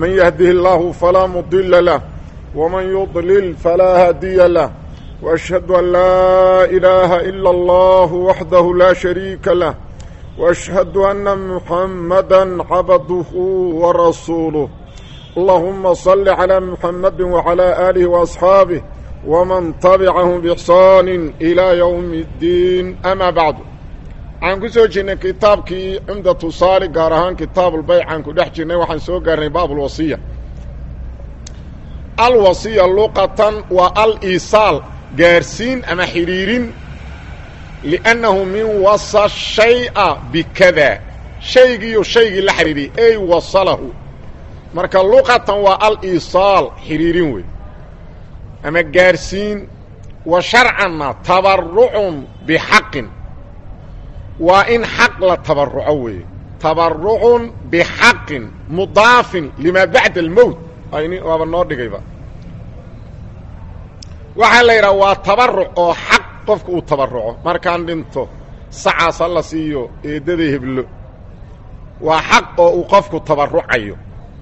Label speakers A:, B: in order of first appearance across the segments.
A: من يهده الله فلا مضل له ومن يضلل فلا هادي له وأشهد أن لا إله إلا الله وحده لا شريك له وأشهد أن محمدا عبده ورسوله اللهم صل على محمد وعلى آله وأصحابه ومن تبعهم بإحسان إلى يوم الدين أما بعد waxaan ku soo jirnay kitaabkii cumdatu saali gaar ahaan kitaabulbayc aan ku dhex jirnay waxaan soo gaarnay baabulwasiya alwasiya luqatan waa al iisaal gaarsiin ama xidhiirin liannahu min wasa shaya bikada shaygiiyo shaygii la xidhiiriyey ey wasalahu marka luqatan waa al iisaal xidhiirin wey ama gaarsiin wa sharcanna tabarucun bixaqin waa in xaq la tabaruco weeye tabarucun bixaqin mudaafin limaa bacda almowt waaba noo dhigayba waxaa la yidhaha waa tabaruc oo xaq qofka uu tabaruco markaan dhinto sacaas ha la siiyo eeddada heblo waa xaq oo uu qofku tabarucayo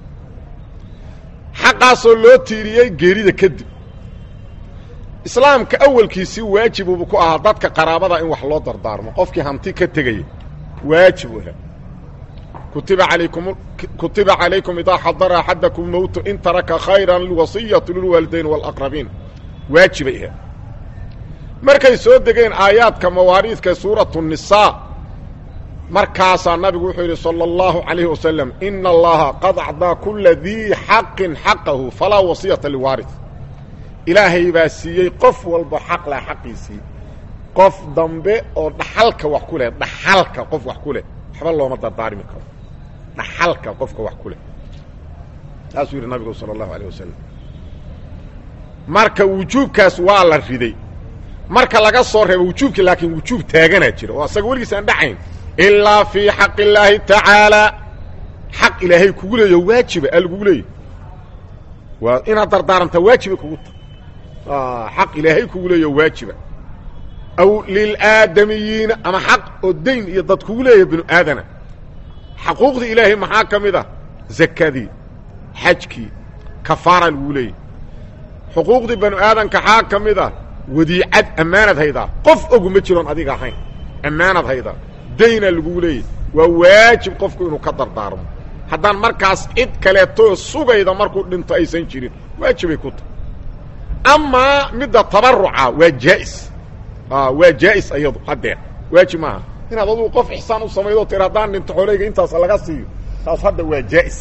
A: xaqaasoo loo tiiriyey geerida kadib islaamka awalkiisii waajibubu ku ahaa dadka qaraabada in wax loo dardaarmo qofkii hanti ka tegaya waajib u kutiba alaykum kutiba calaykum idaa xadara axadakum mowtu in taraka khayran lwasiyatu lilwaalidayn wاlaqrabiin waajibay ahayd markay soo degeen aayaadka mawaariidka suuratu nisaa markaasaa nabigu wuxuu yidhi salى اllahu عalayhi wasalam ina allaha qad acdaa kula dii xaqin xaqahu falaa wasiyata liwaari ilaahay baa siiyey qof walba xaq leh xaqiisii qof dambe oo dhaxalka wax ku leh dhaxalka qof wax ku leh waxba looma dardaarmi karo dhaxalka qofka wax ku leh saasuu yidhi nabigu sala allahu alayh wasalam marka wujuubkaas waa la riday marka laga soo reebo wujuubkii laakiin wujuub taaganaa jira oo asaga weligiis aan dhacayn ilaa fii xaq illaahi tacaalaa xaq ilaahay kugu leeyo waajiba aa lagugu leeyahy waa inaad dardaarantaa waajibay kugu ta xaq ilaahay kugu leeyo waajiba aw lilaadamiyiina ama xaq oo dayn iyo dad kugu leeyahay binu aadana xaquuqda ilaahay maxaa ka mid ah zakadii xajkii kafaara lagu leeyahy xuquuqdii banu aadanka xaa ka mid ah wadiicad ammaanad haydaa qof ogu ma jiroon adiga ahayn ammaanad haydaa dayna lagugu leeyahy waa waajib qofku inuu ka dardaarmo haddaan markaas cid kaleetoo sugayda markuu dhinto aysan jirin waajibay ku tahay amaa midda tabaruca waa jaa'is waa jaa'is ayadu haddeer waajib maaha inaad adugu qof ixsaan u samaydo tir haddaan dhinto xooleyga intaas laga siiyo taas hadda waa jaa'is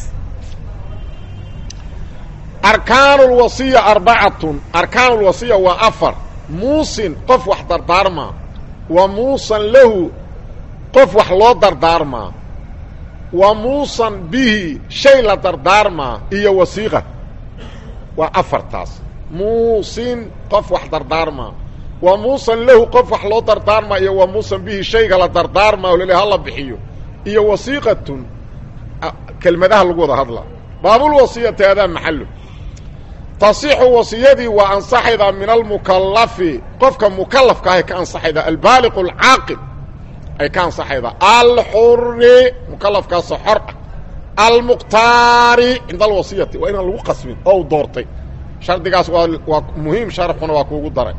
A: arkaan اlwasiya arbacatun arkaan اlwasiya waa afar muusin qof wax dardaarmaa wa muusan lahu qof wax loo dardaarmaa wa muusan bihi shay la dardaarmaa iyo wasiiqa waa afartaas muusin qof wax dardaarmaa wa muusan lahu qof wax loo dardaarmaa iyo wa muusan bihi shayga la dardaarmaa oo lale hala bixiyo iyo wasiiqatun kelmadaha lagu wada hadla baabulwasiyati adaa maxallo tasixu wasiyadii waa ansaxaydaa min almukallafi qofka mukallafka ahay ka ansaxaydaa albaaliqu alcaaqil ay ka ansaxaydaa alxuri mukalafkaasoo xor ah almukhtaari cinda alwasiyati waa inaan lagu qasbin oo u doortay shardigaas waa waa muhiim sharxuna waa kuugu daray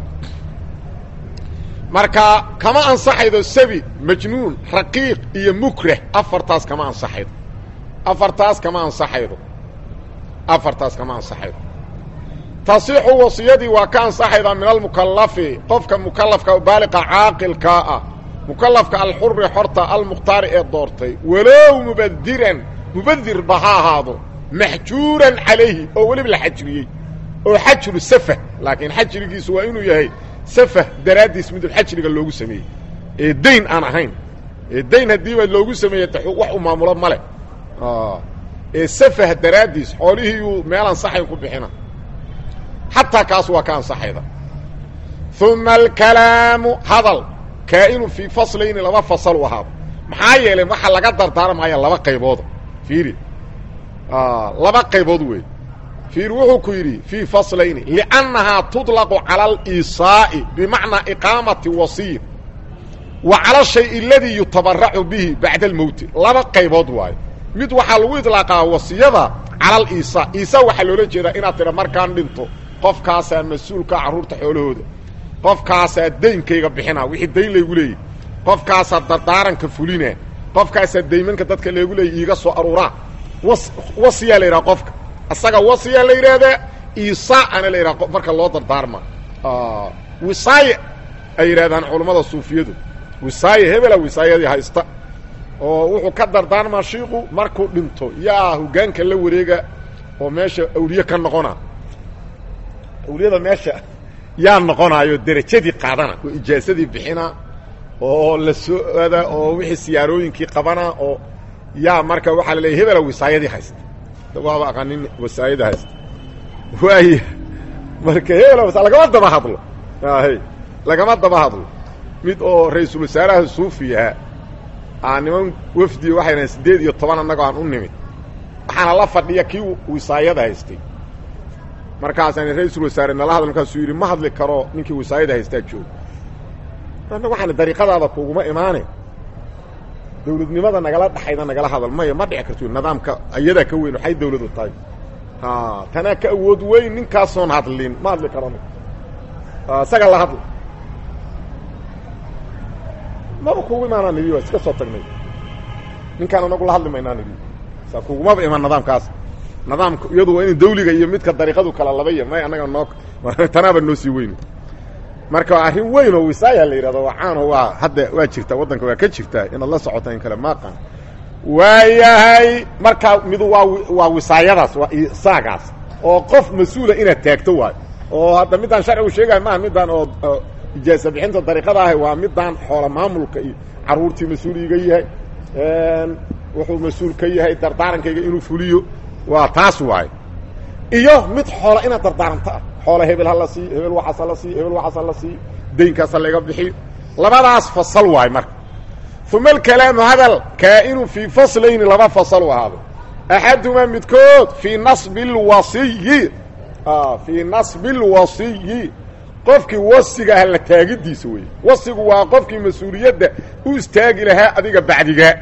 A: marka kama ansaxaydo sabi majnuun raqiiq iyo mukrah afartaas kama ansaxaydo afartaas kama ansaxaydo afartaas kama ansaxaydo tasixu wasiyadii waa ka ansaxaydaa min almukallafi qofka mukallafka baaliqa caaqilkaa ah mukalafka alxuri xorta almukhtaari ee doortay walow mubadiran mubadirba ha ahaado maxjuuran calayhi oo weliba la xajriyey oo xajru safah laakiin xajrigiisu waa inuu yahay safah daraaddiis midub xajriga loogu sameeyey ee dayn aan ahayn ee dayn haddiiba loogu sameeyey wax u maamulo male ee safah daraaddiis xoolihiiyuu meel ansaxayn ku bixina xataa kaas waa ka ansaxayda uma alkalaamu hadal kaa'inu fii faslayni laba fasal u ahaado maxaa yeelay waxaa laga dardaarmaya laba qaybooda fiiri laba qaybood wey fiiri wuxuu ku yidhi fii faslayni liannahaa tuطlaqu cala aliisaa'i bimacnaa iqaamati wasiya wa cala shay aladii yutabaracu bihi bacda almowti laba qaybood waayo mid waxaa lagu idlaaqaa wasiyada calal iisa iisa waxaa loola jeedaa inaad tidha markaan dhinto qofkaasaa mas-uulka carruurta xoolahooda qofkaasaa daynkayga bixina wixii dayn laygu leeyahy qofkaasaa dardaaranka fulina qofkaasaa daymanka dadka leegu leeyay iiga soo aruuraa was wasiyaa la yidhaha qofka asaga wasiyaa la yidhaahdaa iisa ana la yidhaha marka loo dardaarma wisaaye ay yidhahdaan culammada suufiyadu wisaaye hebela wisaayadii haysta oo wuxuu ka dardaarmaa shiiku markuu dhinto yaa hoggaanka la wareega oo meesha awliye ka noqona awliyada meesha yaa noqonaayo derajadii qaadana oo ijaasadii bixina oo la soo ada oo wixii siyaarooyinkii qabana oo yaa marka waxaa la leeyay hebela wisaayadii haysta waaba aqanin wisaayadii haysta waay marka hebela wisa lagama daba hadlo hy lagama daba hadlo mid oo ra-iisul wasaaraha suufi ahaa aa niman wafdi waxayna siddeed iyo toban annagoo aan u nimid waxaana la fadhiya kii wisaayada haystay markaasaan ra-iisul wasaare nala hadl markaasuu yidhi ma hadli karo ninkii wisaayada haystaa jooga anna waxaan dariiqadaada kuguma imaane dawladnimada nagala dhaxayda nagala hadal maya ma dhici karto nidaamka ayadaa ka weyn waxay dawladu tahay tanaa ka awood weyn ninkaasoon hadlin ma hadli karano isaga la hadla maba kugu imaanaa nidi waa iska soo tagnay ninkaan anagu la hadli maynaa nidi saa kugumaba imaan nidaamkaas nidaamka iyadu waa in dawliga iyo midka dariiqadu kala labaya may annaga noo tanaaba noo sii weyn marka arrin weyn oo wisaaya la yidhahdo wacaano waa hadda waa jirtaa waddanka waa ka jirtaa inaad la socota in kale maaqan waayahay markaa midu waa waa wisaayadaas waa isaagaas oo qof mas-uula inaad taagto waayo oo hadda middaan sharcigu sheegaya maaha middaan oo ijaasa bixinta dariiqada ahi waa middaan xoola maamulka iyo carruurtii mas-uul iga yahay wuxuu mas-uul ka yahay dardaarankayga inuu fuliyo waa taas waayo iyo mid xoola inaad dardaaranto ah xoola hebel ha la siiyo hebel waxaas ha la siiyo hebel waxaas ha la siiyo daynkaas ha laga bixiyo labadaas fasal waayo marka uma alkalaamu hadal kaa'inu fii faslayni laba fasal u ahaado axadumaa midkood fii nasbi lwasiyi fii nasbi lwasiyi qofkii wasiga ah la taagidiisa weeye wasigu waa qofkii mas-uuliyadda u istaagi lahaa adiga bacdigaa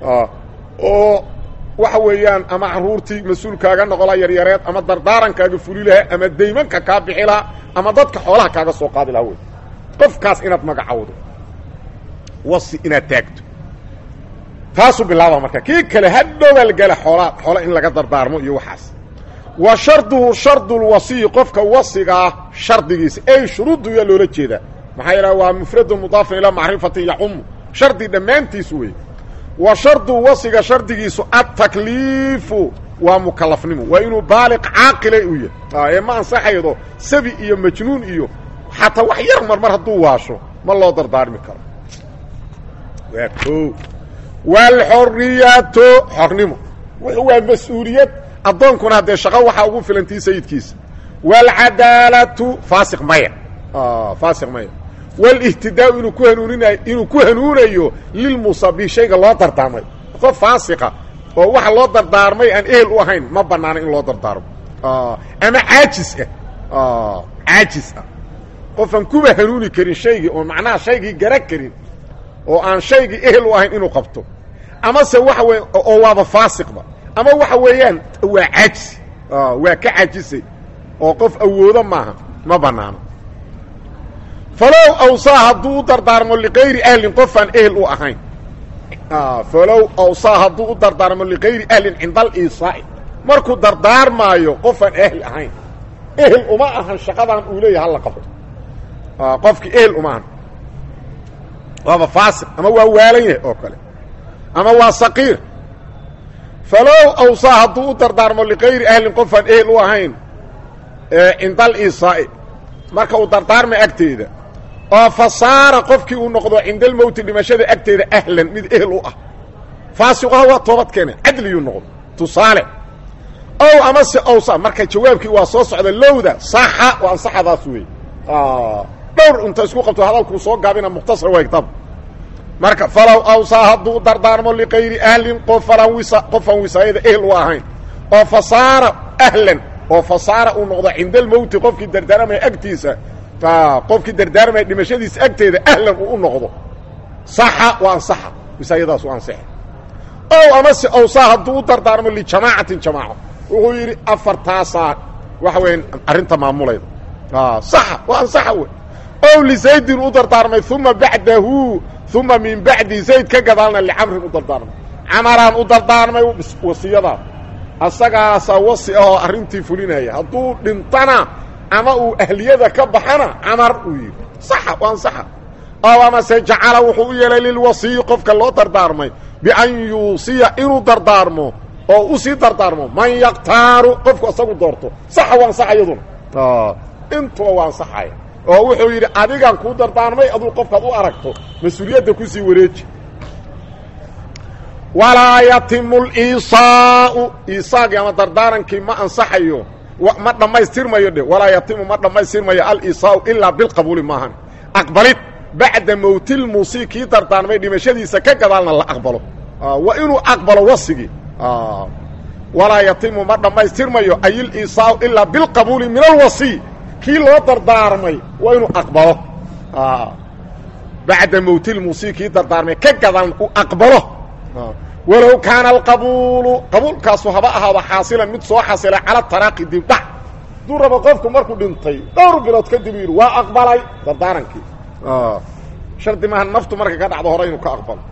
A: oo waxa weeyaan ama carruurtii mas-uulkaaga noqolaa yaryareed ama dardaarankaaga fuli lahaa ama daymanka kaa bixi lahaa ama dadka xoolaha kaaga soo qaadi lahaa wey qofkaas inaad magacowdo wasi inaad taagto taasuu bilaaba marka kii kale hadhowaa la gala xoolaa xoola in laga dardaarmo iyo waxaas wa sharduhu shardulwasiyi qofka wasigaa shardigiisa ey shuruuddu yaa loola jeedaa maxaa yidhaha waa mufradu mudaafin ilaa macrifatin yacumu shardi dhammaantiisu wey wa shardu wasiga shardigiisu adtakliifu waa mukalafnimo waa inuu baaliq caaqila u yahay ee ma ansaxaydo sabi iyo majnuun iyo xataa wax yar marmar hadduu waasho ma loo dardaarmi karo waa o waalxoriyatu xornimo wuxuu waa mas-uuliyad addoonkuna haddee shaqo waxaa ugu filantii sayidkiisa waalcadaalatu faasiq maya faasiq maya wlihtidaau inuu ku hanuuninayo inuu ku hanuunayo lilmusabi shayga loo dardaarmay qof faasiqa oo waxa loo dardaarmay aan ehel u ahayn ma banaano in loo dardaarmo ama caajis ah caajis ah qof aan kuba hanuuni karin shaygii oo macnaha shaygii gara karin oo aan shaygii ehel u ahayn inuu qabto amase waxa weye oo waaba faasiqba ama waxa weeyaan waa caajis waa ka caajisay oo qof awoodo maaha ma banaano falow awsaa hadduu u dardaarmo liqayri ahlin qof aan ehel u ahayn falow awsaa hadduu u dardaarmo liqayri ahlin cinda aliisaa'i markuu dardaarmaayo qof aan ehel ahayn ehel uma ahan shaqadan uu leeyahay hala qabto qofkii ehel uma ahan waaba faasiq ama waa waalan yahay oo kale ama waa saqiir falow awsaa hadduu u dardaarmo liqayri ahlin qof aan ehel u ahayn cinda aliisaa'i marka uu dardaarmay agteeda oo fa saara qofkii uu noqdo cinda almowti dhimashada agteeda ahlan mid ehel u ah faasiqaha waa toobad keene cadliyuu noqdo tusaale ow amase owsa marka jawaabkii waa soo socda lowda saxa waa ansaxadaas wey dhowr inta isku qabto hadalkuu soo gaabina mukhtasar waa kitaab marka falow awsaa hadduu dardaarmo liqayri ahlin qofalaan wisa qofaan wisaayada ehel u ahayn oo fa saara ahlan oo fa saara uu noqdo cinda almowti qofkii dardaarmaya agtiisa qofkii dardaarmaya dhimashadiisa agteeda ahlan uu u noqdo saxa waa ansaxa wisaayadaas u ansaxa ow amase awsaa hadduu u dardaarmo lijamaacatin jamaaco wuxuu yidhi afartaasaa waxa weya arrinta maamulayda saxa waa ansaxa wey ow lizaydin u dardaarmay uma bacdahu uma min bacdi zayd ka gadaalna licamrin u dardaarmay camaraan u dardaarmay wasiyadaas asagaasaa wasi ahoo arrintii fulinaya hadduu dhintana ama uu ahliyada ka baxana camar uu yidhi saxa waa ansaxa ow amase jacala wuxuu u yeelay lilwasiyi qofka loo dardaarmay bian yuusiya inuu dardaarmo oo u sii dardaarmo man yaktaaru qofku isagu doorto saxa waa ansaxa iyaduna intuba waa ansaxaya oo wuxuu yidhi adigaan kuu dardaarmay aduu qofkaad u aragto mas-uuliyadda kusii wareeji walaa yatimu liisaau iisaagii ama dardaarankii ma ansaxayo ma dhammaystirmayo dhe walaa yatimu ma dhammaystirmayo aliisaau ilaa bilqabuuli maahan aqbalid bacda mowtilmusi kii dardaarmay dhimashadiisa ka gadaalna la aqbalo waa inuu aqbalo wasigii walaa yatimu ma dhammaystirmayo ayiliisaau ilaa bilqabuuli min alwasiy kii loo dardaarmay waa inuu aqbalo bacda mowtilmusi kii dardaarmay ka gadaalna uu aqbalo walow kaana alqabuulu qabuulkaasu haba ahaaba xaasilan mid soo xasilay cala taraaqi dibdhac hadduu rabo qofku markuu dhintay dhowr bilood kadib yidhi waa aqbalay dardaarankii shardi maaha naftu markay ka dhacdo hore inuu ka aqbalo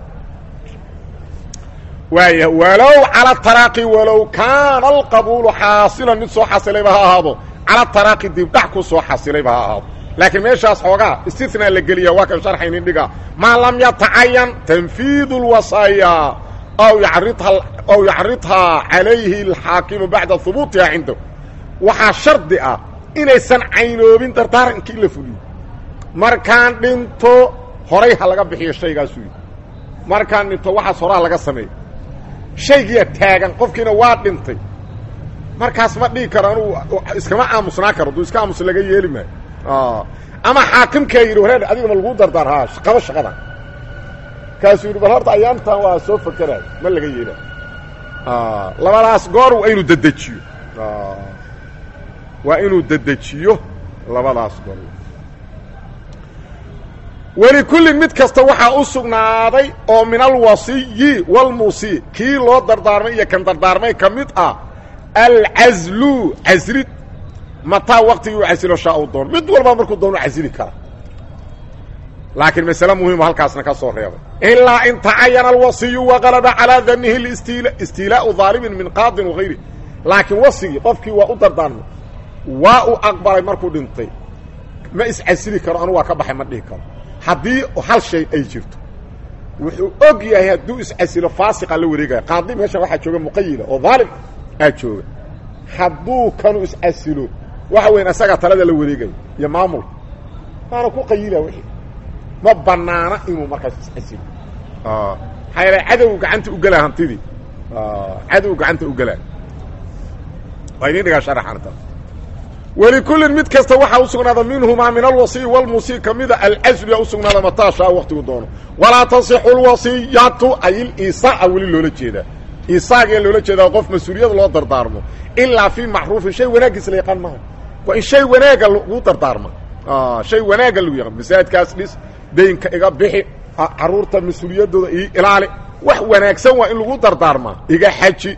A: waaya walow cala taraaqi walow kaana alqabuulu xaasilan mid soo xasilayba ha ahaado cala taraaqi dibdhac ku soo xasilayba ha ahaado laakiin meeshaas xoogaa istinaa la geliya waa kan sharxaynin dhiga maa lam yatacayan tanfiidu اlwasaaya aw yaridha aw yacridhaa calayhi alxaakimu bacda hubuutiha cindahu waxaa shardi ah inaysan caynoobin dardaarankii la fuliyo markaan dhinto horay ha laga bixiyo shaygaasuu yidhi markaan dhinto waxaas horaa laga sameeyo shaygiiya taagan qofkiina waa dhintay markaas ma dhihi karo anugu iskama aamusnaa karo duu iska aamus laga yeeli maayo ama xaakimkaa yidhi wareer adiga ma laguu dardaar ha qabo shaqadan kaasuu yidhi bal horta ayaantan waa soo fakeraayo ma laga yeelaayo labadaas goor waa inuu dedejiyo waa inuu dedejiyo labadaas goor welikullin mid kasta waxaa u sugnaaday oo min alwasiyi walmusi kii loo dardaarmay iyo kan dardaarmay ka mid ah alcazlu caslid mataa waktigii u casilo shaa u doono mid walba markuu doono casili kara laakiin masale muhiimo halkaasna ka soo reebay ilaa in tacayana alwasiyu waqalaba calaa danihi istiilaau daalimin min qaadin wagayri laakiin wasigii qofkii waa u dardaarmay waa uu aqbalay markuu dhintay ma iscasili karo anu waa ka baxay ma dhihi karo haddii hal shay ay jirto wuxuu og yahay hadduu iscasilo faasiqa la wareegaya qaadi meeshan waxaa jooga muqayila oo daalim aa jooga hadduu kanu iscasilo waxa weyn asagaa talada la wareegaya iyo maamulka waana ku qayila wixii ma banaana inuu markaas iscasilo maxaa yeele cadow gacanta ugelaa hantidii cadow gacanta ugelaa waa idin dhigaa sharaxanta welikullin mid kasta waxaa u sugnaada minhumaa min alwasiyi walmusi ka mida alcaslu yaa u sugnaada mataashaa waktigu doono walaa tasixu lwasiyatu ay iliisaa weli loola jeedaa iisaaga loola jeedaa qof mas-uuliyad loo dardaarmo ilaa fii macruufin shay wanaaggiis la yaqaan maaha waa in shay wanaaga lagu dardaarma shay wanaaga lagu yaqaan masaajidkaas dhis daynka iga bixi carruurta mas-uuliyaddooda ii ilaali wax wanaagsan waa in lagu dardaarmaa iga xaji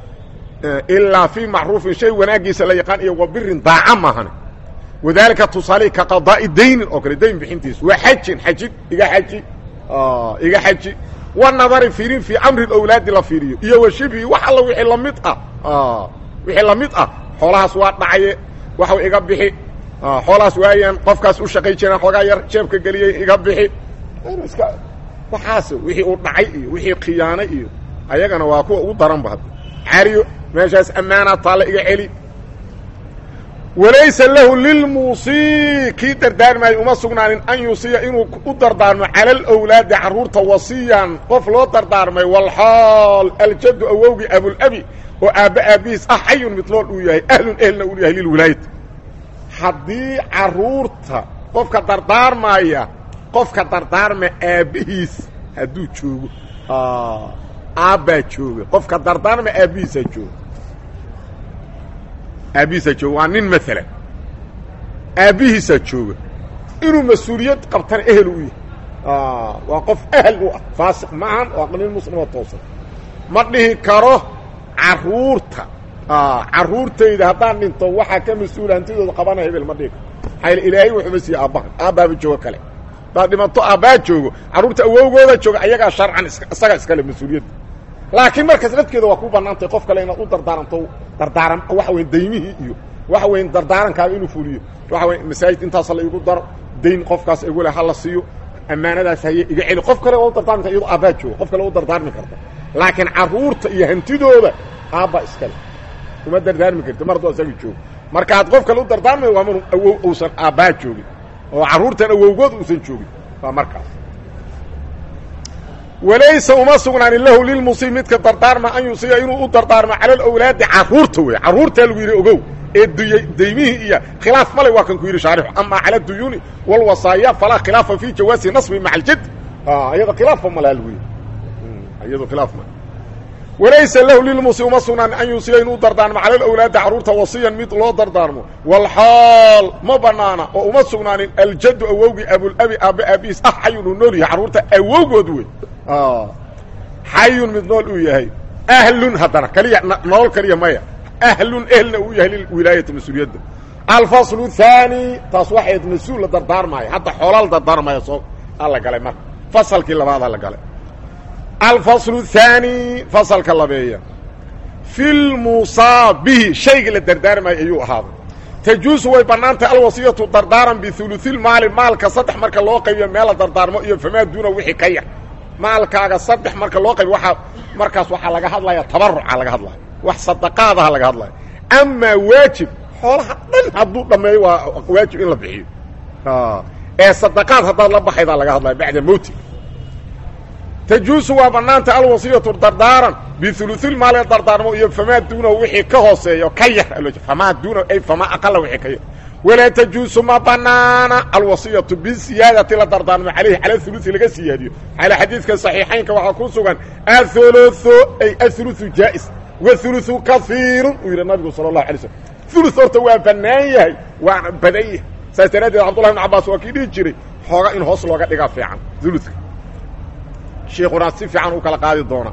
A: ilaa fii macruufin shay wanaaggiisa la yaqaan iyo wa birin daaca maahane wadaalika tusaalihi ka qadaa'i daynin oo kale dayn bixintiisa waa xajin xajid iga xaji iga xaji wa nadari fiirin fii amri awlaadi la fiiriyo iyo wa shibhi wax alla wixii lamid ah wixii lamid ah xoolahaas waa dhacaye waxu iga bixi xoolahaas waayaan qofkaas u shaqay jiraan xoogaa yar jeebka geliyey iga bixi iska waxaas wixii uu dhacay iyo wixii khiyaanay iyo ayagana waa kuwa ugu daranba hadda cariyo meeshaas ammaanaa taalla iga celi walaysa lahu lilmuusii kii dardaarmaayo uma sugnaanin an yusiya inuu u dardaarmo cala alawlaadi carruurta wasiyan qof loo dardaarmay walxaal aljaddu awowgii abulabi oo aabba aabbihiis ah xayun midlool uu yahay ahlun ehelna uu yahay lilwilaayati haddii carruurta qofka dardaarmaaya qofka dardaarma aabbihiis hadduu joogo aabbaa jooga qofka dardaarma aabbihiisaa jooga aabbihiisaa jooga waa nin maalan aabbihiisaa jooga inuu mas-uuliyad qabtana ehel u yahay waa qof ehel u ah faasiq maahan waa nin muslimoo toosan ma dhihi karo carruurta caruurtayda haddaan dhinto waxaa ka mas-uula hantidooda qabana hebel ma dhiga maxaa ilaahay wuxuuma siiye aabbaha aabbaaba joogo kale hadaad dhimato aabbaa joogo carruurta awowgooda jooga ayagaa sharcan isaga iskale mas-uuliyadda laakiin markaas dadkeeda waa ku bannaantay qof kale inaad u dardaaranto dardaaran waxa weyn daymihii iyo waxa weyn dardaarankaada inuu fuliyo waxa wey masaajid intaasa la igu daro dayn qofkaas igule ha la siiyo ammaanadaas haye iga celi qof kale waa u dardaarmi karta iyadoo aabbaa jooga qof kale u dardaarmi karta laakiin carruurta iyo hantidooda aabbaa iskale uma dardaarmi karti mar hadduu asaga joogo markaad qof kale u dardaarmayo waa manu awow uusan aabbaa joogin oo carruurtan awowgood uusan joogin waa markaas walaysa uma sugnaanin lahu lilmusiib midka dardaarma an yusiya inuu u dardaarmo cala alawlaadi carruurta wey carruurtaa lagu yidhi ogow ee daymihii iyo khilaaf male waa kan ku yidhi shaarixu ama cala duyuuni walwasaaya falaa khilaafa fi jawaasi nasbi maca aljad iyado khilaafa malaa lagu yidhi iyado khilaaf male walaysa lahu lilmusi uma sugnaan an yuusiya inuu dardaarmo cala alawlaadi carruurta wasiyan mid loo dardaarmo walxaal ma banaana oo uma sugnaanin aljaddu awowgii abulabi aabbe aabihiis ah xayun uu nool yahay carruurta awowgood wey xayun mid nool uu yahay ahlun haddana kaliya nolol kaliya maya ahlun ehelna uu yahay lilwilaayati mas-uuliyadda alfaslu thaani taas waxayd mas-uul la dardaarmaayo hadda xoolaa la dardaarmaya soo alla galay marka fasalkii labaada la galay alfaslu thaani fasalka labeeya fi lmusaabihi shayga la dardaarmayo ayuu ahaaday tajuusu way bannaan tahay alwasiyatu dardaaran biuluilmaali maalka saddex marka loo qaybiyo meel la dardaarmo iyo famaa duuna wixii ka yar maalkaaga saddex marka loo qaybiyo waaa markaas waxaa laga hadlaya tabaruca laga hadlaya wax sadaqaadaha laga hadlaya amaa waajib xoolaha dhan hadduu dhammeeyo waa waajib in la bixiyo ee sadaqaad haddaad la baxaydaa laga hadlaya bacda mowti tajuusu waa bannaanta alwasiyatu dardaaran biuluilmaali dardaarmo iyo famaa duunahu wixii ka hooseeyo ka yar famaa duunahu ay famaa aqala wixii ka yar walaa tajuusu ma banaana alwasiyatu bisiyaadati la dardaarmo calayhi cala ulusi laga siyaadiyo cala xadiidka saxiixaynka waxaa ku sugan athuluthu ay athuluthu jaa'is wathuluthu kaiirun uu yidhi nabigu sala allahu alay slm thuluth horta waa bannaan yahay waana badan yahay saas daraaddeed cabdullahi ibn cabbaas waa kii dhihi jiray xooga in hoos looga dhigaa fiican uluka sheikuna si fiican u kala qaadi doona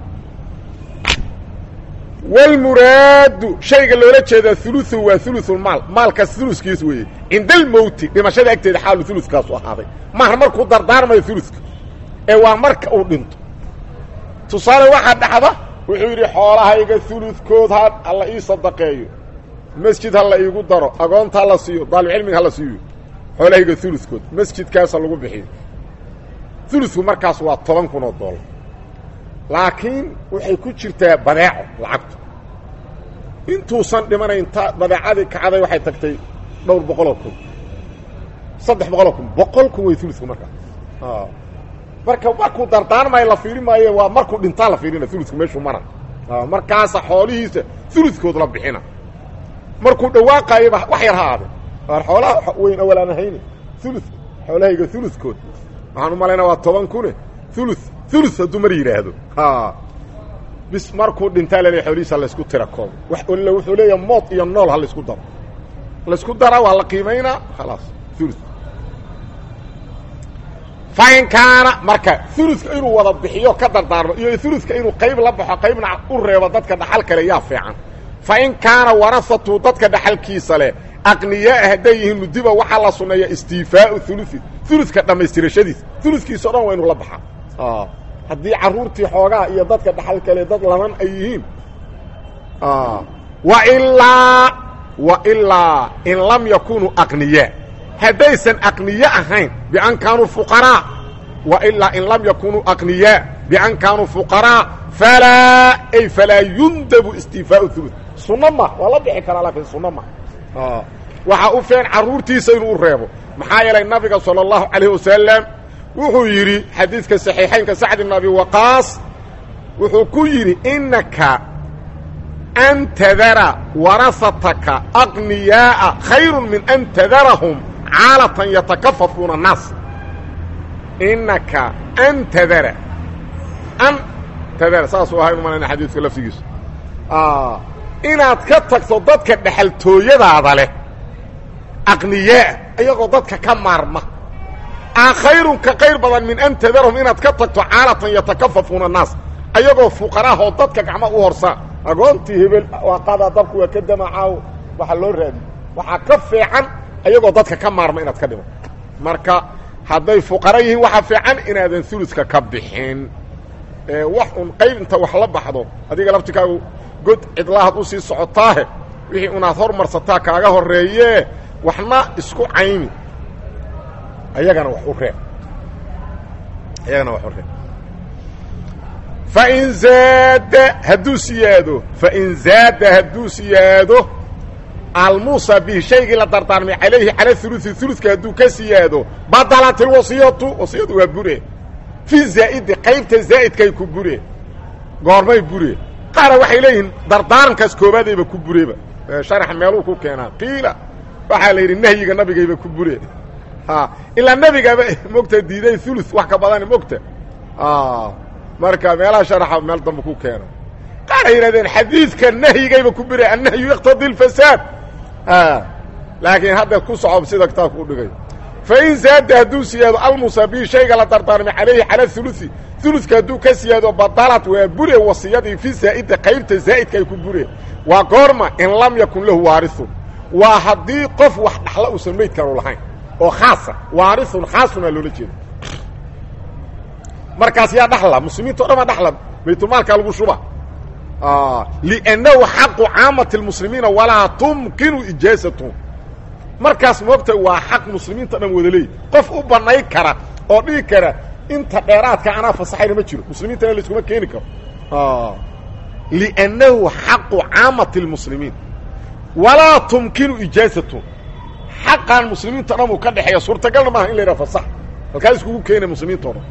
A: wlmuraadu shayga loola jeedaa uluثu waa uluثulmaal maalkaas ulukiis weeye cinda almowti dhimashada agteeda xaalu ulukaasu ahaaday maaha markuu dardaarmayo uluka ee waa marka uu dhinto tusaale waxaa dhacda wuxuu yidhi xoolahayga uludkood ha hala ii sadaqeeyo masjid ha la iigu daro agoonta hala siiyo daalibcilmiga hala siiyo xoolahayga uludkood masjidkaasa lagu bixiyo uludku markaas waa toban kun oo dollar laakiin waxay ku jirtaa badeeco lacagtu intuusan dhimanayn ta badeecadii kacday waxay tagtay dhowr boqoloo kun saddex boqoloo kun boqol kun way uludku markaas marka markuu dardaarmayo la fiiri maayo waa markuu dhintaa la fiirina uludku meeshuu mara markaasa xoolihiisa uludkood la bixina markuu dhawaaqayaba wax yar ha aade waar xoolaha weyn awalaan ahayni ulu xoolahayga uludkood waxaan u malaynaa waa toban kune ulu ulu hadduu mar yidhaahdo bis markuu dhintaa laleeya xoolihiisa laysku tira koobo illa wuxuu leeyaha mood iyo nool ha laysku daro laysku daraa waa la qiimaynaa khalaas ulu fain kaana marka uluka inuu wada bixiyo ka dardaarmo iyo uluka inuu qayb la baxo qaybna u reebo dadka dhaxal kale yaa fiican fain kaana warasatu dadka dhaxalkiisa leh aqniyaa hadday yihiin nudiba waxaa la sunneeya istiifaau ului uluka dhammaystirashadiisa ulukiisa o dhan waa inuu la baxaa haddii carruurtii xoogaa iyo dadka dhaxal kale dad laban ay yihiin wailaa wailaa in lam yakunuu aqniyaa haddaysan aqniye ahayn bian kaanuu fuqaraa wailaa in lam yakunuu aqniyaa bian kaanuu fuqaraa falaa ay falaa yundabu istiifaau ulu sunno ma waa la bixi karaa laakiin sunno ma waxaa u feen carruurtiisa inuu u reebo maxaa yeelay nabiga salى اllahu calayh wasalam wuxuu yidhi xadiidka saxiixaynka sacd ibn abi waqaas wuxuu ku yidhi inaka an tadara warasataka aqniyaaa khayru min an tadarahum caalatan yatakafafuuna الnaas inaka an tadara an tadara saasuu ahay umalayna xadiidka laftigiisu inaad ka tagto dadka dhexaltooyadaada leh aqniyaa iyagoo dadka ka maarma a khayrun ka qayr badan min an tadarahum inaad ka tagto caalatan yatakafafuuna annaas ayagoo fuqaraahoo dadka gacma u horsaa agoontii hebel waa qadaa dabku waa ka damacaaw waxaa loo raadiy waxaa ka fiican ayagoo dadka ka maarma inaad ka dhimo marka hadday fuqara yihiin waxaa fiican inaadan uluska ka bixin wax un qayb inta wax la baxdo adiga laftikaagu god cidlahaad u sii socotaahe wixii unaad hormarsataa kaaga horeeyee waxna isku cayni ayagana wax u reeb ayagana wax u reeb fain zaada hadduu siyaado fain zaada hadduu siyaado almuusa bihi shaygii la dardaarmay calayhi cala uluثi uluka hadduu ka siyaado badalat ilwasiyatu wasiyadu waa bure fi zaa'idi qaybta zaa'idkay ku bure goormay bure qaara waxay leeyihiin dardaarankaas koobaadayba ku bureba sharax meeluu ku keenaa qiila waxaa la yidhi nahyiga nabigayba ku bure ilaa nebigaba mogta diiday ulu wax ka badan mogta marka meelaha sharaxa meel dambe ku keena qaara yidhahdeen xadiidka nahyigayba ku bure annahyu yaqtadi اlfasaad laakiin hadda ku socob sida kitaabku u dhigay fain zaada hadduu siyaado almusabi shayga la dardaarmay calayhi cala uluثi uluka hadduu ka siyaado badalad waa bure wasiyadii fi zaa'ida qaybta zaa'idka ay ku bure waa goorma in lam yakun lahu waariun waa haddii qof wax dhaxla uusan meydkanu lahayn oo khaasa waariun khaasunaa loola jeeda markaas yaa dhaxla muslimiinta o dhan baa dhaxla baytulmaalkaa lagu shuba liannahu xaqu caamati اlmuslimiina walaa tumkinu ijaazatuhum markaas moogta waa xaq muslimiinta dhan wada leey qof u banay kara oo dhigi kara inta dheeraadka anaa fasaxayna ma jiro muslimiintana layskuma keeni karo liannahu xaqu caamati اlmuslimiin walaa tumkinu ijaazatuhum xaqan muslimiinta dhan uu ka dhexeeya suurtagalna maaha in la yidhaha fasax halkaa iskugu keena muslimiinta o dhan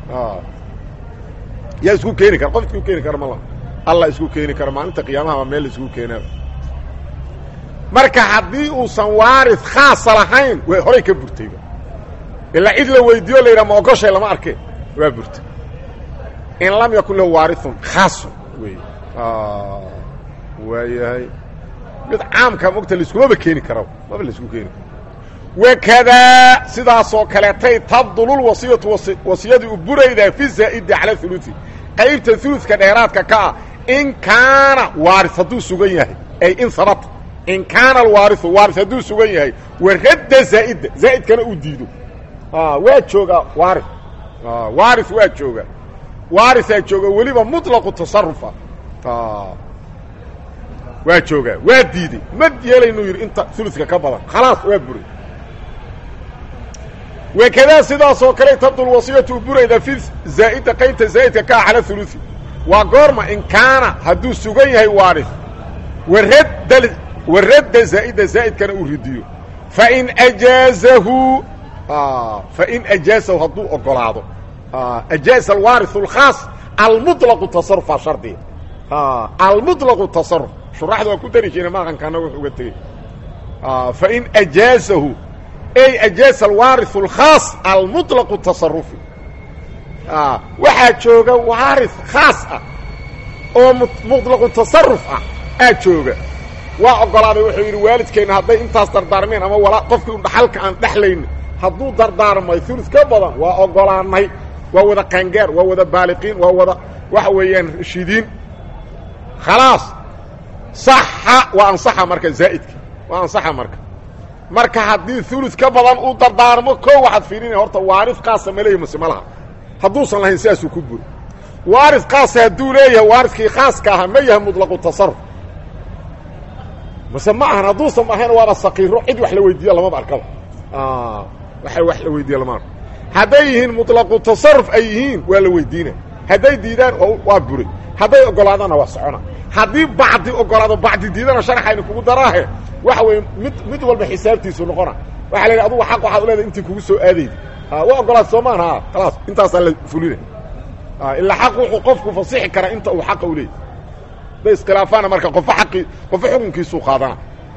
A: yaa isku keeni kara qof isku keeni kara mala allah isku keeni kara maalinta qiyaamaha baa meel la isku keenaa marka haddii uusan waari khaasa lahayn way horay ka burtayba ilaa cid la weydiiyo la yidhaha ma ogoshay lama arke waa burtay in lam yakun lahu waariun khaasun wey waayahay mid caamka mogta laiskumaba keeni kara maba laisku keeni karo wakadaa sidaasoo kaleetay tabdululwasiyatu wasiyadii u buraydaa fi zaa'idi cala uluثi qaybta uluثka dheeraadka ka ah in kaana waari hadduu sugan yahay ay in sabata in kaana alwaariu waari hadduu sugan yahay waradda zaa'idda zaa'idkana uu diido waa joogaa waari waari waa jooga waarisaa jooga weliba muطlaqu tasarufa waa joogaa waa diiday ma yeelaynuu yidhi inta uluثka ka badan khalaas waa buray wakadaa sidaasoo kale tabdul wasiyatu u burayda fi zaa'ida qaybta zaa'idka ka ah cala uluثi waa goorma in kaana hadduu sugan yahay waari waradda waradda zaa'ida zaa'idkana uu ridiyo fain ajaazahu fain ajaazahu hadduu ogolaado ajaaza alwaariu اlkhaas almuطlaqu tasarufaa shardiga almuطlaqu tasaruf shuraxda waa ku dari jire maqankaana wuxu uga tegey fain ajaazahu ay ajaaza alwaariu اlkhaas almuطlaqu tasarufi waxaa jooga waari khaas ah oo muطlaqu tasaruf ah aa jooga waa ogolaaday wuxuu yidhi waalidkeenna hadday intaas dardaarmeen ama walaa qofkii un dhaxalka aan dhexlayni hadduu dardaarmay ulu ka badan waa ogolaanay waa wada qaangaar waa wada baaliqiin waa wada waxa weeyaan rashidiin khalaas saxa waa ansaxa marka zaa'idka waa ansaxa marka marka haddii ulu ka badan uu dardaarmo ko waxaad fiirinaya horta waari kaasa ma leeyahi mase ma laha hadduusan lahayn sidaasuu ku buri waari kaasa hadduu leeyahay waaridkii khaaska ahaa ma yahay muطlaqu tasaruf mase ma ahan hadduusan ahayn waaba sakiiro cid wax la weydiiya lamaba arkaba waa wax la weydiiya lama arko hadday yihiin muطlaqu tasaruf ay yihiin waa la weydiina hadday diidaan waa buray hadday ogolaadaanna waa socona haddii bacdi ogolaado bacdi diidana sharxayna kugu daraahe waxa weeye mid mid walba xisaabtiisu noqona waxa la yidhi adugu xaq waxaad u leedahay intii kugu soo aadayda waa ogolaad soomaan ha khalaas intaasaa la fulina ilaa xaq wuxuu qofku fasixi karaa inta uu xaqa u leeyay day iskhilaafaana marka qofo aqii qofo xukunkiisuu qaadana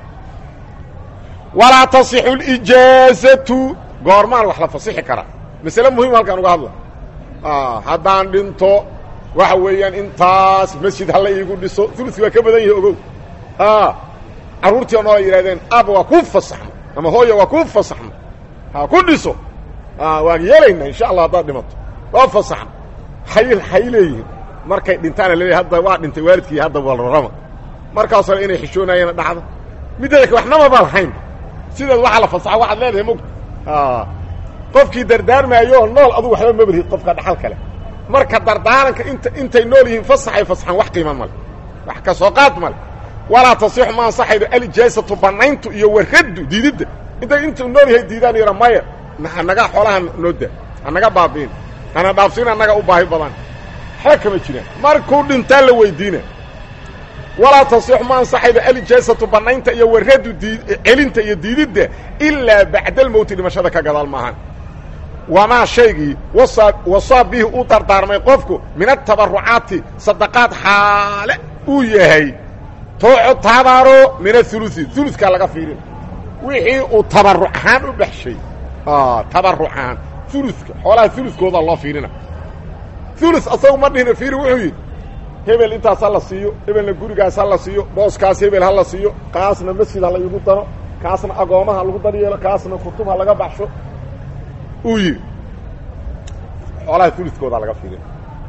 A: walaa tasixu اlijaazatu goormaan wax la fasixi karaa masale muhim halkaan uga hadla haddaan dhinto waxa weeyaan intaas masjid hala iigu dhiso uluki waa ka badan yahi ogow carruurtii o noola yidhahdeen aaba waa kuu fasaxno ama hooya waa kuu fasaxno ha ku dhiso waan yeelaynaa insha allah haddaad dhimato waa fasaxno hay hay leeyihiin markay dhintaana laleeyahy hadda waa dhintay waalidkii hadda walrarama markaas hore inay xishoonayeena dhacdo midada waxnama ba lahayn sideed waxaa la fasaxa waxaad leedahay mogta qofkii dardaarmaayo oo nool adugu waxba mabarhid qofka dhaxal kale marka dardaaranka inta intay nool yihiin fasaxay fasaxaan wax qiima male wax ka soo qaad male walaa tasixu ma ansaxaydo alijaasatu banayntu iyo waraddu diididda intay intuu nool yahay diidaan yara maya hanaga xoolaha noo da hanaga baabiin hana dhaafsiin annaga u baahi badan waxba kama jiraan markuu dhintaa la weydiina walaa tasixu ma ansaxaydo alijaasatu banaynta iyo waraddu dii celinta iyo diididda ilaa bacda almowti dhimashada ka gadaal maahan wamaa shaygii wasaa wasaa bihi uu dardaarmay qofku min atabarucaati sadaqaad xaale uu yahay tooco tabaro min aulusi ulukaa laga fiirina wixii uu tabaruc ahaan u baxshay tabaruc ahaan uluka xoolaha uluskooda loo fiirina ulu asagu ma dhihina fiiri wuxuu yidhi hebel intaas ha la siiyo hebelna gurigaas ha la siiyo booskaas hebel ha la siiyo kaasna masjid ha laygu daro kaasna agoomaha lagu daryeelo kaasna kutub ha laga baxsho uu yidhi xoolaha uluskooda laga fiirina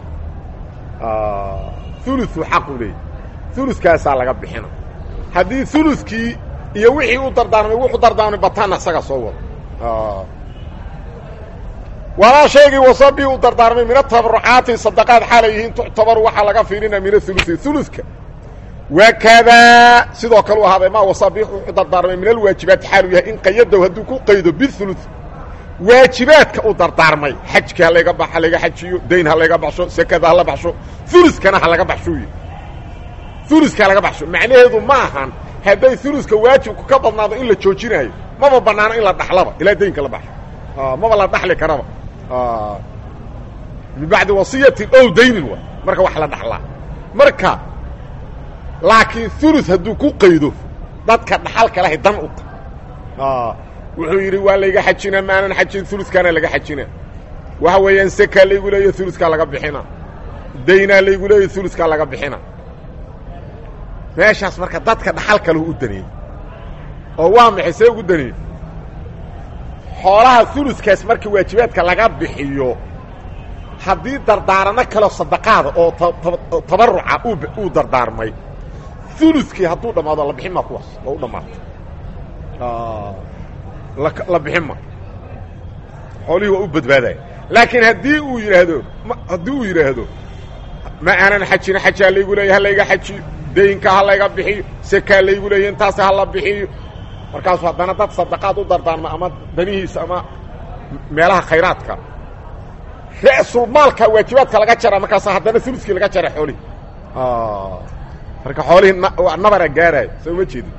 A: ulu xaqu leeyay ulukaasaa laga bixina haddii ulukii iyo wixii u dardaarmay wuxuu dardaarmay bataanna isaga soo wado walaa shaygii wasabii u dardaarmay min atabarucaati sadaqaad xaalay yihiin tuctabaru waxaa laga fiirina min aulusi uluka wakadaa sidoo kale u ahaaday maa wasabii wuxuu dardaarmay min alwaajibaati xaalu yahay in qayadow hadduu ku qaydo biulu waajibaadka u dardaarmay xajka ha layga ba ha layga xajiyo dayn ha layga baxsho sekada hala baxsho uluskana ha laga baxshoy uluska laga baxsho macnaheedu ma ahan hadday uluska waajibku ka badnaado in la joojinaayo maba banaano in la dhaxlaba ilaa daynka la baxo maba la dhaxli karaba min bacdi wasiyatin ow daynin wa marka wax la dhaxlaa marka laakiin ulu hadduu ku qaydo dadka dhaxalka lahay dan u ta wuxuu yidhi waa layga xajina maanan xajin uluskaana laga xajina waxa weeyaan sekaa laygu leeya uluskaa laga bixina daynaa laygu leeya uluskaa laga bixina meeshaas marka dadka dhaxal kalahu u daneeyey oo waa maxay see ugu daneeyey xoolaha uluskaas marka waajibaadka laga bixiyo haddii dardaarano kaleo sadaqaada oo tabaruca uu dardaarmay uluskii hadduu dhammaado la bixin maa kuwaas oo u dhammaatay la bixin ma xoolihii waa u badbaadaya laakiin haddii uu yidhaahdo haddii uu yidhaahdo ma aanan xajina xajaa laygu leeya ha layga xajiyo daynka ha layga bixiyo sekaa laygu leeya intaas ha la bixiyo markaasu haddana dad sadaqaad u dardaarma ama danihiisa ama meelaha khayraadka ra'sulmaalka waajibaadka laga jara markaasa haddana uluskii laga jara xoolihii marka xoolihii nabara gaaraayo soo ma jeedin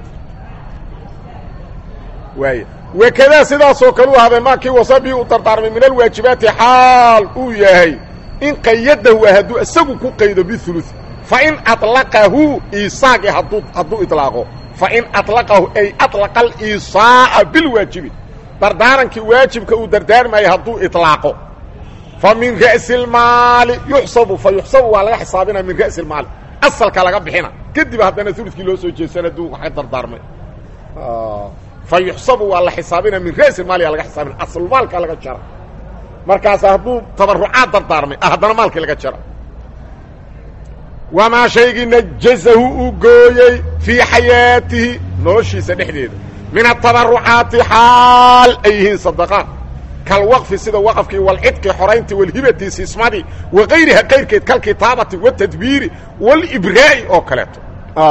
A: waay wakadaa sidaasoo kale u ahaaday maakii wasabii u dardaarmay min alwaajibaati xaal uu yahay in qayadahu hadduu isagu ku qaydo biulu fain aطlaqahu isaaqi hadduu hadduu iطlaaqo fain aطlaqahu ay aطlaqa aliisaa'a bilwaajibi dardaarankii waajibka uu dardaarmaya hadduu iطlaaqo fa min ra'si اlmaali yuxsabu fa yuxsabu waa laga xisaabinaya min ra'si اlmaali asalka laga bixina kadib haddana ulukii loo soo jeedsana hadduu wax dardaarmay fa yuxsabu waa la xisaabina min ra'si maaliga laga xisaabina aslmaalka laga jara markaas hadduu tabarucaad dardaarmay haddana maalkii laga jara wamaa shaygii najazahu uu gooyey fii xayaatihi noloshiisa dhexdeeda min atabarucaati xaal ay yihiin sadaqaad kalwaqfi sida waqafkii walcidqi xorayntii walhibati sismadii wakayriha kayrkeed kalkitaabati watadbiiri walibraa'i oo kaleeto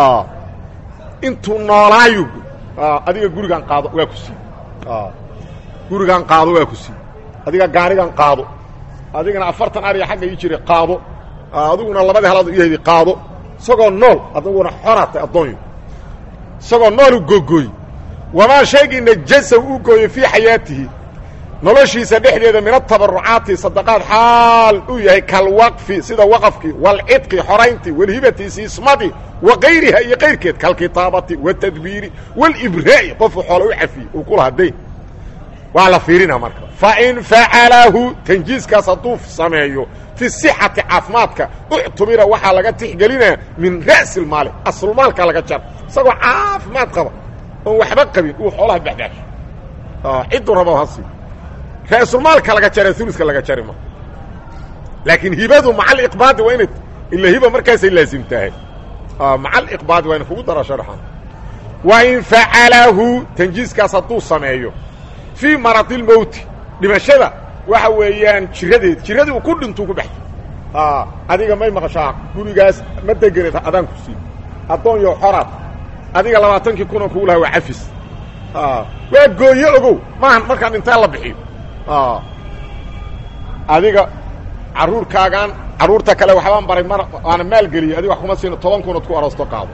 A: intuu noolaayu adiga gurigan qaado waa ku siiy gurigan qaado waa ku siiy adiga gaarigan qaado adigana afartan ariga xagga ii jiray qaado adiguna labadii halaad iyahdi qaado isagoo nool adiguna xoraatay addoonyo isagoo noolu googooy wamaa shaygii najasa uu gooyey fii xayaatihi noloshiisa dhexdeeda min atabarucaati sadaqaad xaal uu yahay kalwaqfi sida waqafkii walcidqi xorayntii walhibati siismadii wakayriha iyo kayrkeed kalkitaabati watadbiiri walibraa'i qofuu xoola u cafiyey uu ku lahaa dayn waa la fiirina marka fain facalahu tanjiiskaas hadduu sameeyo fi sixati caafimaadka uctubira waxaa laga tixgelinaa min ra'si اlmaali aslumaalka laga jara isagoo caafimaad qaba oon waxba qabin uu xoolaha baxdaasho cidduu rabo hasi ra'sulmaalka laga jara uluska laga jari ma laakiin hibadu maca aliqbaadi waa inay ila hiba markaasay laasimtahay maca aliqbaadi waa ina kugu dara sharxan wa in facalahu tanjiiskaas hadduu sameeyo fii maradilmowti dhimashada waxa weeyaan jiradeed jiradii uu ku dhintuu ku baxjay adiga may maqashaa gurigaas ma degeneed adaan ku sii addoon yo xoraad adiga labaatankii kuna kugu laha waa cafis waa gooye ogow maahan markaan intaa la bixiyo adiga carruurkaagaan carruurta kale waxbaan baray mar waana maalgeliyey adiga wax kuma siino toban kunood ku aroosto qaado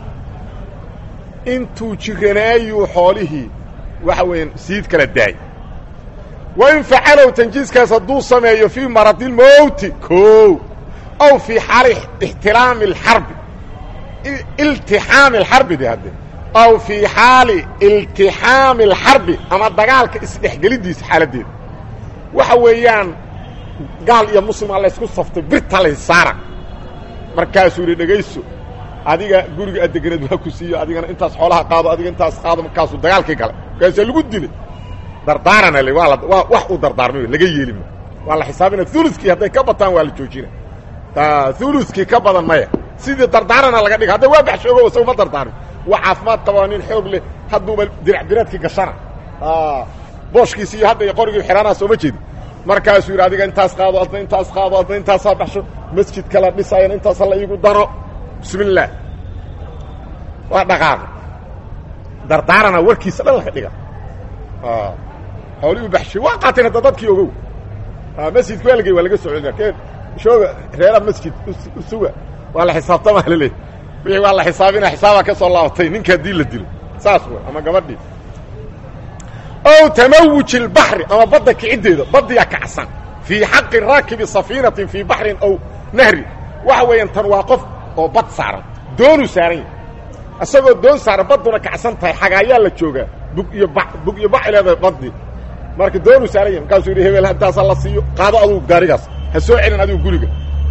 A: intuu jiranaayuu xoolihii waxa weeyaan siid kala daay wa in facalow tanjiiskaas hadduu sameeyo fii maradilmowti ko aw fii xaali ixtiraami alxarbi iltixaami alxarbi de hadde aw fii xaali iltixaami alxarbi ama dagaalka isdhexgelidiisa xaaladdeeda waxa weeyaan gaal iyo muslima laysku saftay birta laysaara markaasuu yidhi dhegayso adiga guriga adegeneed waa ku siiyo adigana intaas xoolaha qaado adiga intaas qaado markaasuu dagaalkii galay markaasaa lagu dilay dardaarana l waa waa wax uu dardaarmay laga yeelima waa la xisaabina uluskii hadday ka bataan waa la joojina uluskii ka badan maya sidii dardaarana laga dhiga hadda waa baxshoogo isagu ma dardaarmin waa caafimaad qaba nin xoog leh hadduuba dirac biraadkii gashana booshkiisi iyo hadda iyo qorigii xiraanaa sooma jeedi markaasuu yidhi adiga intaas qaado adna intaas qaado adna intaasaa baxsho masjidka la dhisayan intaasa la iigu daro bismi illaah waa dhaqaaqo dardaarana warkiisa dhan laga dhiga xoolihii baxshay waa qaateen hadda dadkii ogow masjidka waa lagey waa laga socodina keen shooga reera masjid usuga waa la xisaabtamaa la leey wixii waa la xisaabina xisaabaa ka soo laabatay ninka haddii la dilo saas wey ama gabadhii ow tamawuji اlbaxri ama badda kiciddeeda baddiyaa kacsan fii xaqi raakibi safiinatin fii baxrin aw nahri waxa weeyaan tan waa qof oo bad saaran doonuu saaran yahay isagoo doon saaran badduna kacsan tahay xagaayaa la joogaa bug iyo ba bug iyo baxay leedahay baddii marka doonuu saaran yahay markaasuu yidhi hebel intaasaa la siiyo qaado adugu gaarigaas ha soo celin adigu guriga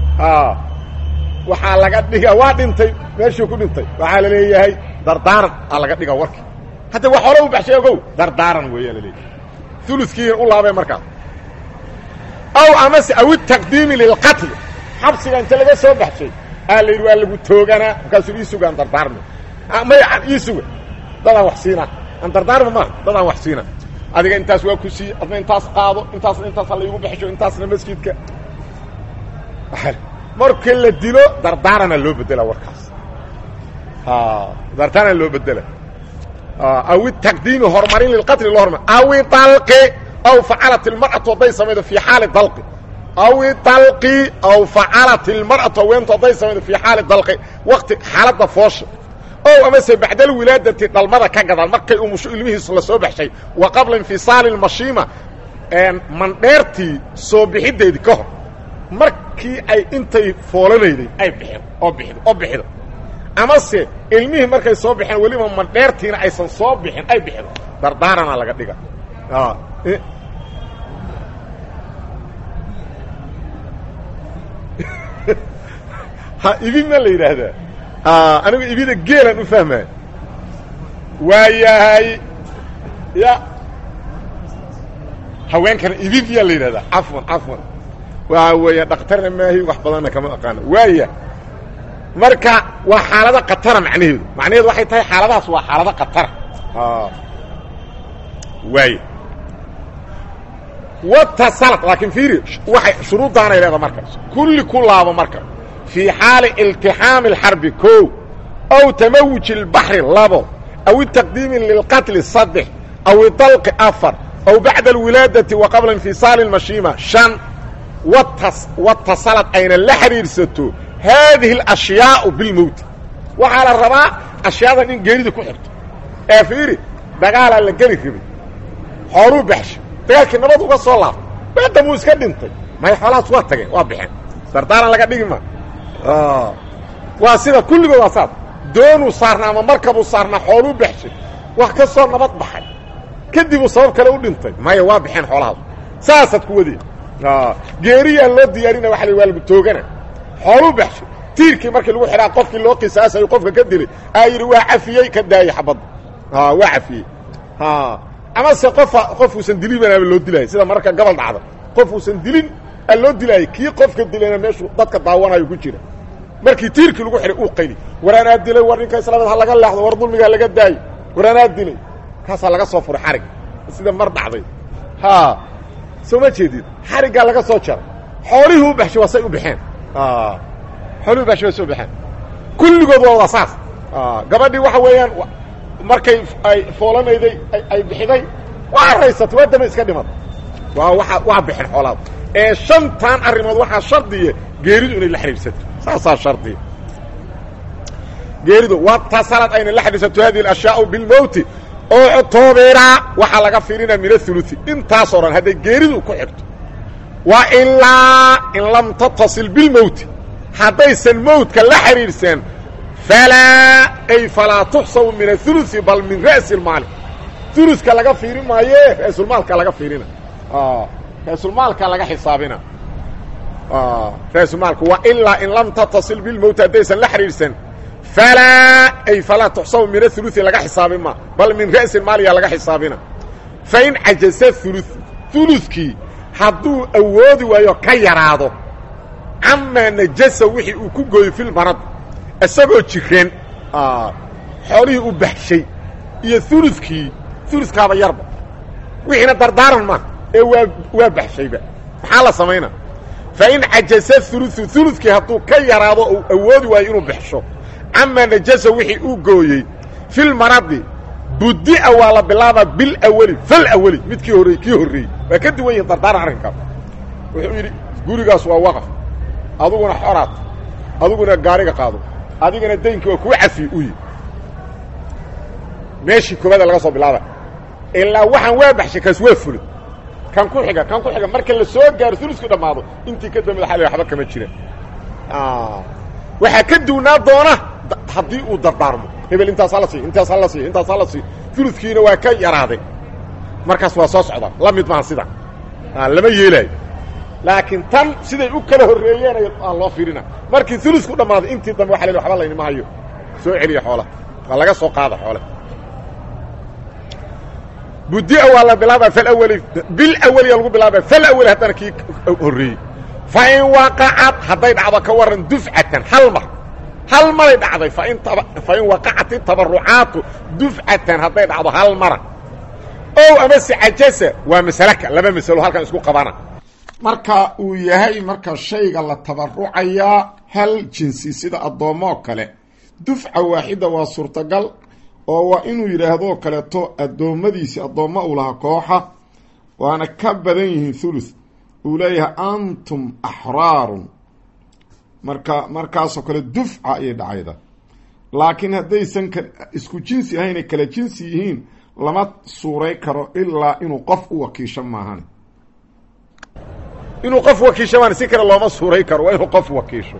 A: waxaa laga dhigaa waa dhintay meeshuu ku dhintay waxaa la leeyahay dardaaran aa laga dhigaa warkii hadda wax hore u baxshay ogow dardaaran weeyaa la leeyahay uluskiina u laabay markaas aw amase aw itaqdiimi lilqatli xabsiga inta laga soo baxshay aa la yidhi waa lagu tooganaa markaasuu ii suga aan dardaarmi maya ii suga dadaan wax siinaa aan dardaarmi maaha dadaan wax siinaa adiga intaas waa ku siiye adna intaas qaado intaasna intaasa la iigu baxsho intaasna masjidka marka la dilo dardaarana loo bedela warkaas dardaarana loo bedela aw itaqdiimi horumarin lilqatli loo hormar aw idalqi aw facalat ilmar'atu hadday samaydo fii xaali dalqi aw idalqi aw facalat ilmar'atu haweentu hadday samaydo fii xaali dalqi waqti xaaladda foosha ow amase bacda alwilaadati dhalmada ka gadaan markay umusho ilmihiis la soo baxshay wa qabla infisaali lmashiima mandheertii soo bixideedii ka hor markii ay intay foolanayday ay bixin oo bixdo oo bixido amase ilmihii markay soo baxeen weliba mandheertiina aysan soo bixin ay bixido dardaarana laga dhiga ha ibin ma la yidhaahdaa anigu ibida geelan u fahmaya waa yahay ya haweenkana ibid yaa la yidhahdaa cafwan cafwan waa weeya dhakhtarna maahi wax badanna kama aqaano waaya marka waa xaalado katara macnaheedu macnaheedu waxay tahay xaaladahaas waa xaalado katara waaya watasalad laakiin fiiri waxay shuruuddaanay leedaha marka kulli ku laabo marka fii xaali iltixaami اlxarbi ko aw tamawuji اlbaxri labo aw itaqdiimi lilqatli saddex aw idalqi afar aw bacda alwilaadati wa qabla infisaali اlmashiima shan watasalad ayna la xidhiidhsato haadihi اlashyaau bilmowti waxaa la rabaa ashyaadan in geerida ku xirto ee fiiri dagaalaa la geli rabay xooluu baxsha dagaalkii nabad uga soo laabtay maadamuu iska dhintay may xoolahaas waa tageen waa baxeen dardaaran laga dhigi ma waa sida kulligood waa saas doonuu saarnaa ama markabuu saarnaa xooluu baxshay wax ka soo nabad baxay kadibuu sabab kale u dhintay maya waa baxeen xoolahaas saasaad ku wadeen geeriyaan loo diyaarina waa la waa lagu toogana xooluu baxshay tiirkii markii lagu xidhaa qofkii loo qisaasayo qofka ka dilay aa yidhi waa cafiyey ka daayey xabadda waa cafiyey amase qofa qof uusan dilibanaaba loo dilaayay sida mararka gabal dhacda qof uusan dilin aa loo dilaayay kii qofka dilayna meeshuu dadka daawanayo ku jira markii tiirkii lagu xidhay uu qayli war anaa dilay war ninka islaamad ha laga leexdo war dulmiga laga daayo war anaa dilay kaasaa laga soo furay xarig sida mar dhacday ha soo ma jeedid xariggaa laga soo jaray xoolihii u baxshay waa say u baxeen xoolihii u baxshay waa say u baxeen kulligood waa wada saas gabadhii waxa weeyaan markay ay foolanayday ay bixiday waa raysatay waa dama iska dhimad waa waa waa bixin xoolaad ee shantan arrimood waxaa shardiya geeridu inay la xidhiidhsato saasaa shardiya geeridu watasalad ayna la xidhiidsato hadihi alashyaau bilmowti uctubira waxaa laga fiirinaya min athuluthi intaasoo dhan hadday geeridu ku xigto wa ilaa in lam tattasil bilmowti haddaysan mowtka la xidhiidhseen falaa ay falaa tuxsabu min athuluthi bal min ra'si اlmaali uluka laga fiiri maaye ra'sulmaalka laga fiirina ra'sulmaalka laga xisaabina ra'sulmaalka wa ilaa in lam tattasil bilmowti haddaysan la xidhiidhsan falaa ay falaa tuxsabu min athuluthi laga xisaabin ma bal min ra'si maaliya laga xisaabina fain cajaza ulu ulukii hadduu awoodi waayo ka yaraado camaa najasa wixii uu ku gooyo filmarad isagoo jireen xoolihii u baxshay iyo ulukii uludkaaba yarba wixiina dardaaran ma ee waa waa baxshayba maxaa la samaynaa fain cajaza uluu ulukii hadduu ka yaraado uu awoodi waayo inuu baxsho camaa najasa wixii uu gooyey filmaradi budia waa la bilaabaa bilaweli falaweli midkii horey kii horreeyey waa ka duwan yihin dardaaran arrinkaas wuxuu yidhi gurigaas waa waqaf aduguna xoraad adiguna gaariga qaado adigana daynkii waa kuu cafiye u yi meeshii koobaada laga soo bilaaba ilaa waxaan waa baxshay kaas waa fulay kan ku xiga kan ku xiga marka la soo gaaro ulusku dhammaado intii ka dambeed waa la waba kama jiraan waxaa ka duwnaa doona haddii uu dardaarmo hebel intaas hala siiy intaas hala siiy intaas hala siiy uludkiina waa ka yaraaday markaas waa soo socdaa la mid maaha sidan lama yeelaayo laakiin tan siday u kala horreeyeen aan loo fiirina markii ulusku dhammaaday intii dambe waa la waba laynima hayo soo celiya xoolaha waa laga soo qaada xoolaha budia waa la bilaaba falaweli bilaweliya lagu bilaaba falaweli haddana kii horreeyey fain waqacad hadday dhacdo ka waran dufcatan hal mar hal maray dhacday fain fain waqacat itabarucaatu dufcatan hadday dhacdo hal mara ow amase cajasa waa masalaka laba masalo halkan isku qabana marka uu yahay marka shayga la tabarucayaa hal jinsi sida addoommoo kale dufca waaxida waa suurtagal oo waa inuu yidhaahdoo kaleeto addoommadiisi addoommo uu lahaa kooxa waana ka badan yihiin thuluth uu leeyahay antum axraarun marka markaasoo kale dufca ayay dhacayda laakiin haddaysan ka isku jinsi ahaynay kala jinsi yihiin lama suuray karo ilaa inuu qof u wakiisho maahan inuu qof wakiisho maan si kale looma suuray karo waa inuu qof wakiisho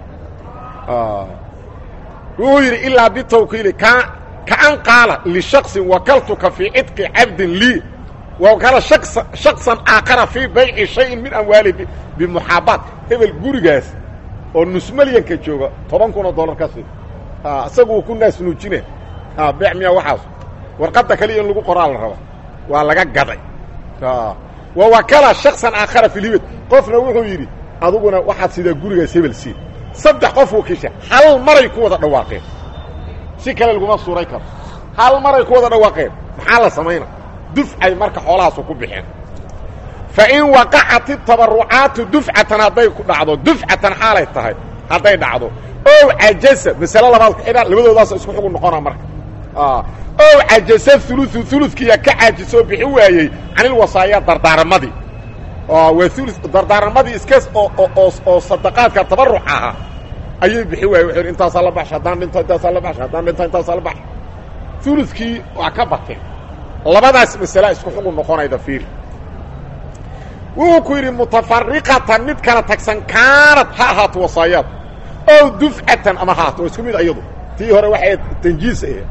A: wuxuu yidhi ilaa bitawkiili ka kaan qaala lishaksin wakaltuka fii cidqi cabdin lii wakala shaksan aakhara fii bayci shayin min amwaalihi bimuxaabaat hebel gurigaas oo nusmalyanka jooga toban kun oo dollar ka sii isagu uu ku naas nuujine beec miya waxaas warqadda kaliya in lagu qoraa la raba waa laga gaday wa wakala shaksan aakhara fi lhibad qofna wuxuu yidhi aduguna waxaad sidaa gurigaas hebel sii saddex qof wakiisha hal maray ku wada dhawaaqeen si kale laguma suuray karo hal maray ku wada dhawaaqeen maxaa la samayna dufcay marka xoolahaasu ku bixeen fa in waqacat itabarucaatu dufcatan hadday ku dhacdo dufcatan xaalay tahay hadday dhacdo ow cajasa masale labaad ku xidhaan labadoodaas isku xugun noqona marka ow cajasa uluثu uludkiiya ka caajisoo bixi waayey canilwasaaya dardaaramadii waa ulu dardaaramadii iska oo sadaqaadka tabaruc ahaa ayay bixi waayey wuxuu yidhi intaasaa la baxsha haddaan dhinto intaasaa la baxsha haddaan dhinto intaasaa la baxsha uludkii waa ka bateen labadaas masala isku xugun noqonayda fiiri wuxuu ku yidhi mutafariqatan mid kala tagsan kaanad ha ahaato wasaayaad ow dufcatan ama haato waa isku mid ayadu tii hore waxay tanjiis ahayd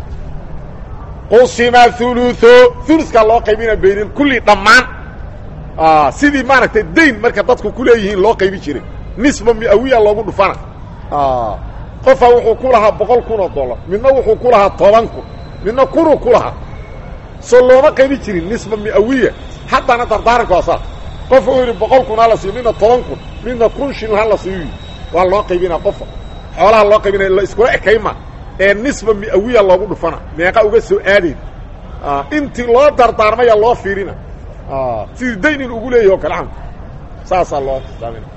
A: qusima uluثo ulukaa loo qaybina baynin kulli dhammaan sidii maaragtay dayn marka dadku ku leeyihiin loo qaybi jiray nisba miawiya loogu dhufana qofa wuxuu ku lahaa boqol kun oo dollar midna wuxuu ku lahaa toban kun midna kunuu ku lahaa soo looma qaybi jirin nisba miawiya haddana dardaaranka waa saas qof uu yidhi boqol kun ha la siiyo midna toban kun midna kun shil ha la siiyo waa loo qaybinaa qofa xoolaha loo qaybinaya la iskula ekayma ee nisba mi'awiya loogu dhufana meeqa uga soo aadayn intii loo dardaarmaya loo fiirina sidii dayn in ugu leeyahi o kale am saasaa loo xisaabina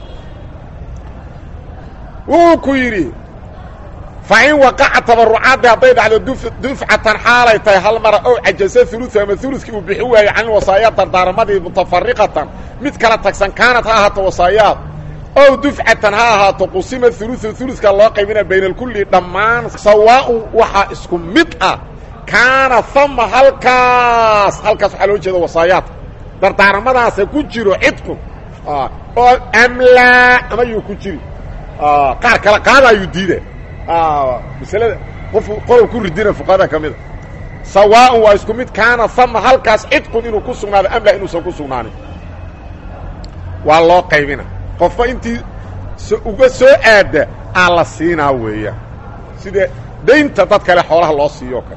A: wuu ku yidhi fa in waqaca tabarucaaddi hadday dhacdo dufcatan xaalay tahay hal mara ow cajasa ulu ama ulukii uu bixi waayo can wasaaya dardaarmadii mutafariqatan mid kala tagsan kaanad ha ahaato wasaayaad ow dufcatan ha ahaato qusima ulu uluka loo qaybina bayna alkulli dhammaan sawaaun waxaa isku mid ah kaana ama halkaas halkaas waxaa loo jeeda wasaayaadka dardaaramadaasa ku jiro cidku oo amlaa ama yuu ku jiri qaar kala qaadaayuu diida maslada qof qolob ku ridina fuqahada ka mida sawaaun waa isku mid kaana ama halkaas cidkun inuu ku sugnaado amla inuusan ku sugnaanin waa loo qaybina qofba intii uga soo aada aa la siinaa weeyaan sida daynta dad kale xoolaha loo siiyo o kale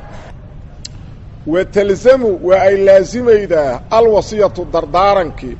A: wa talzamu waa ay laasimaydaa alwasiyatu dardaarankii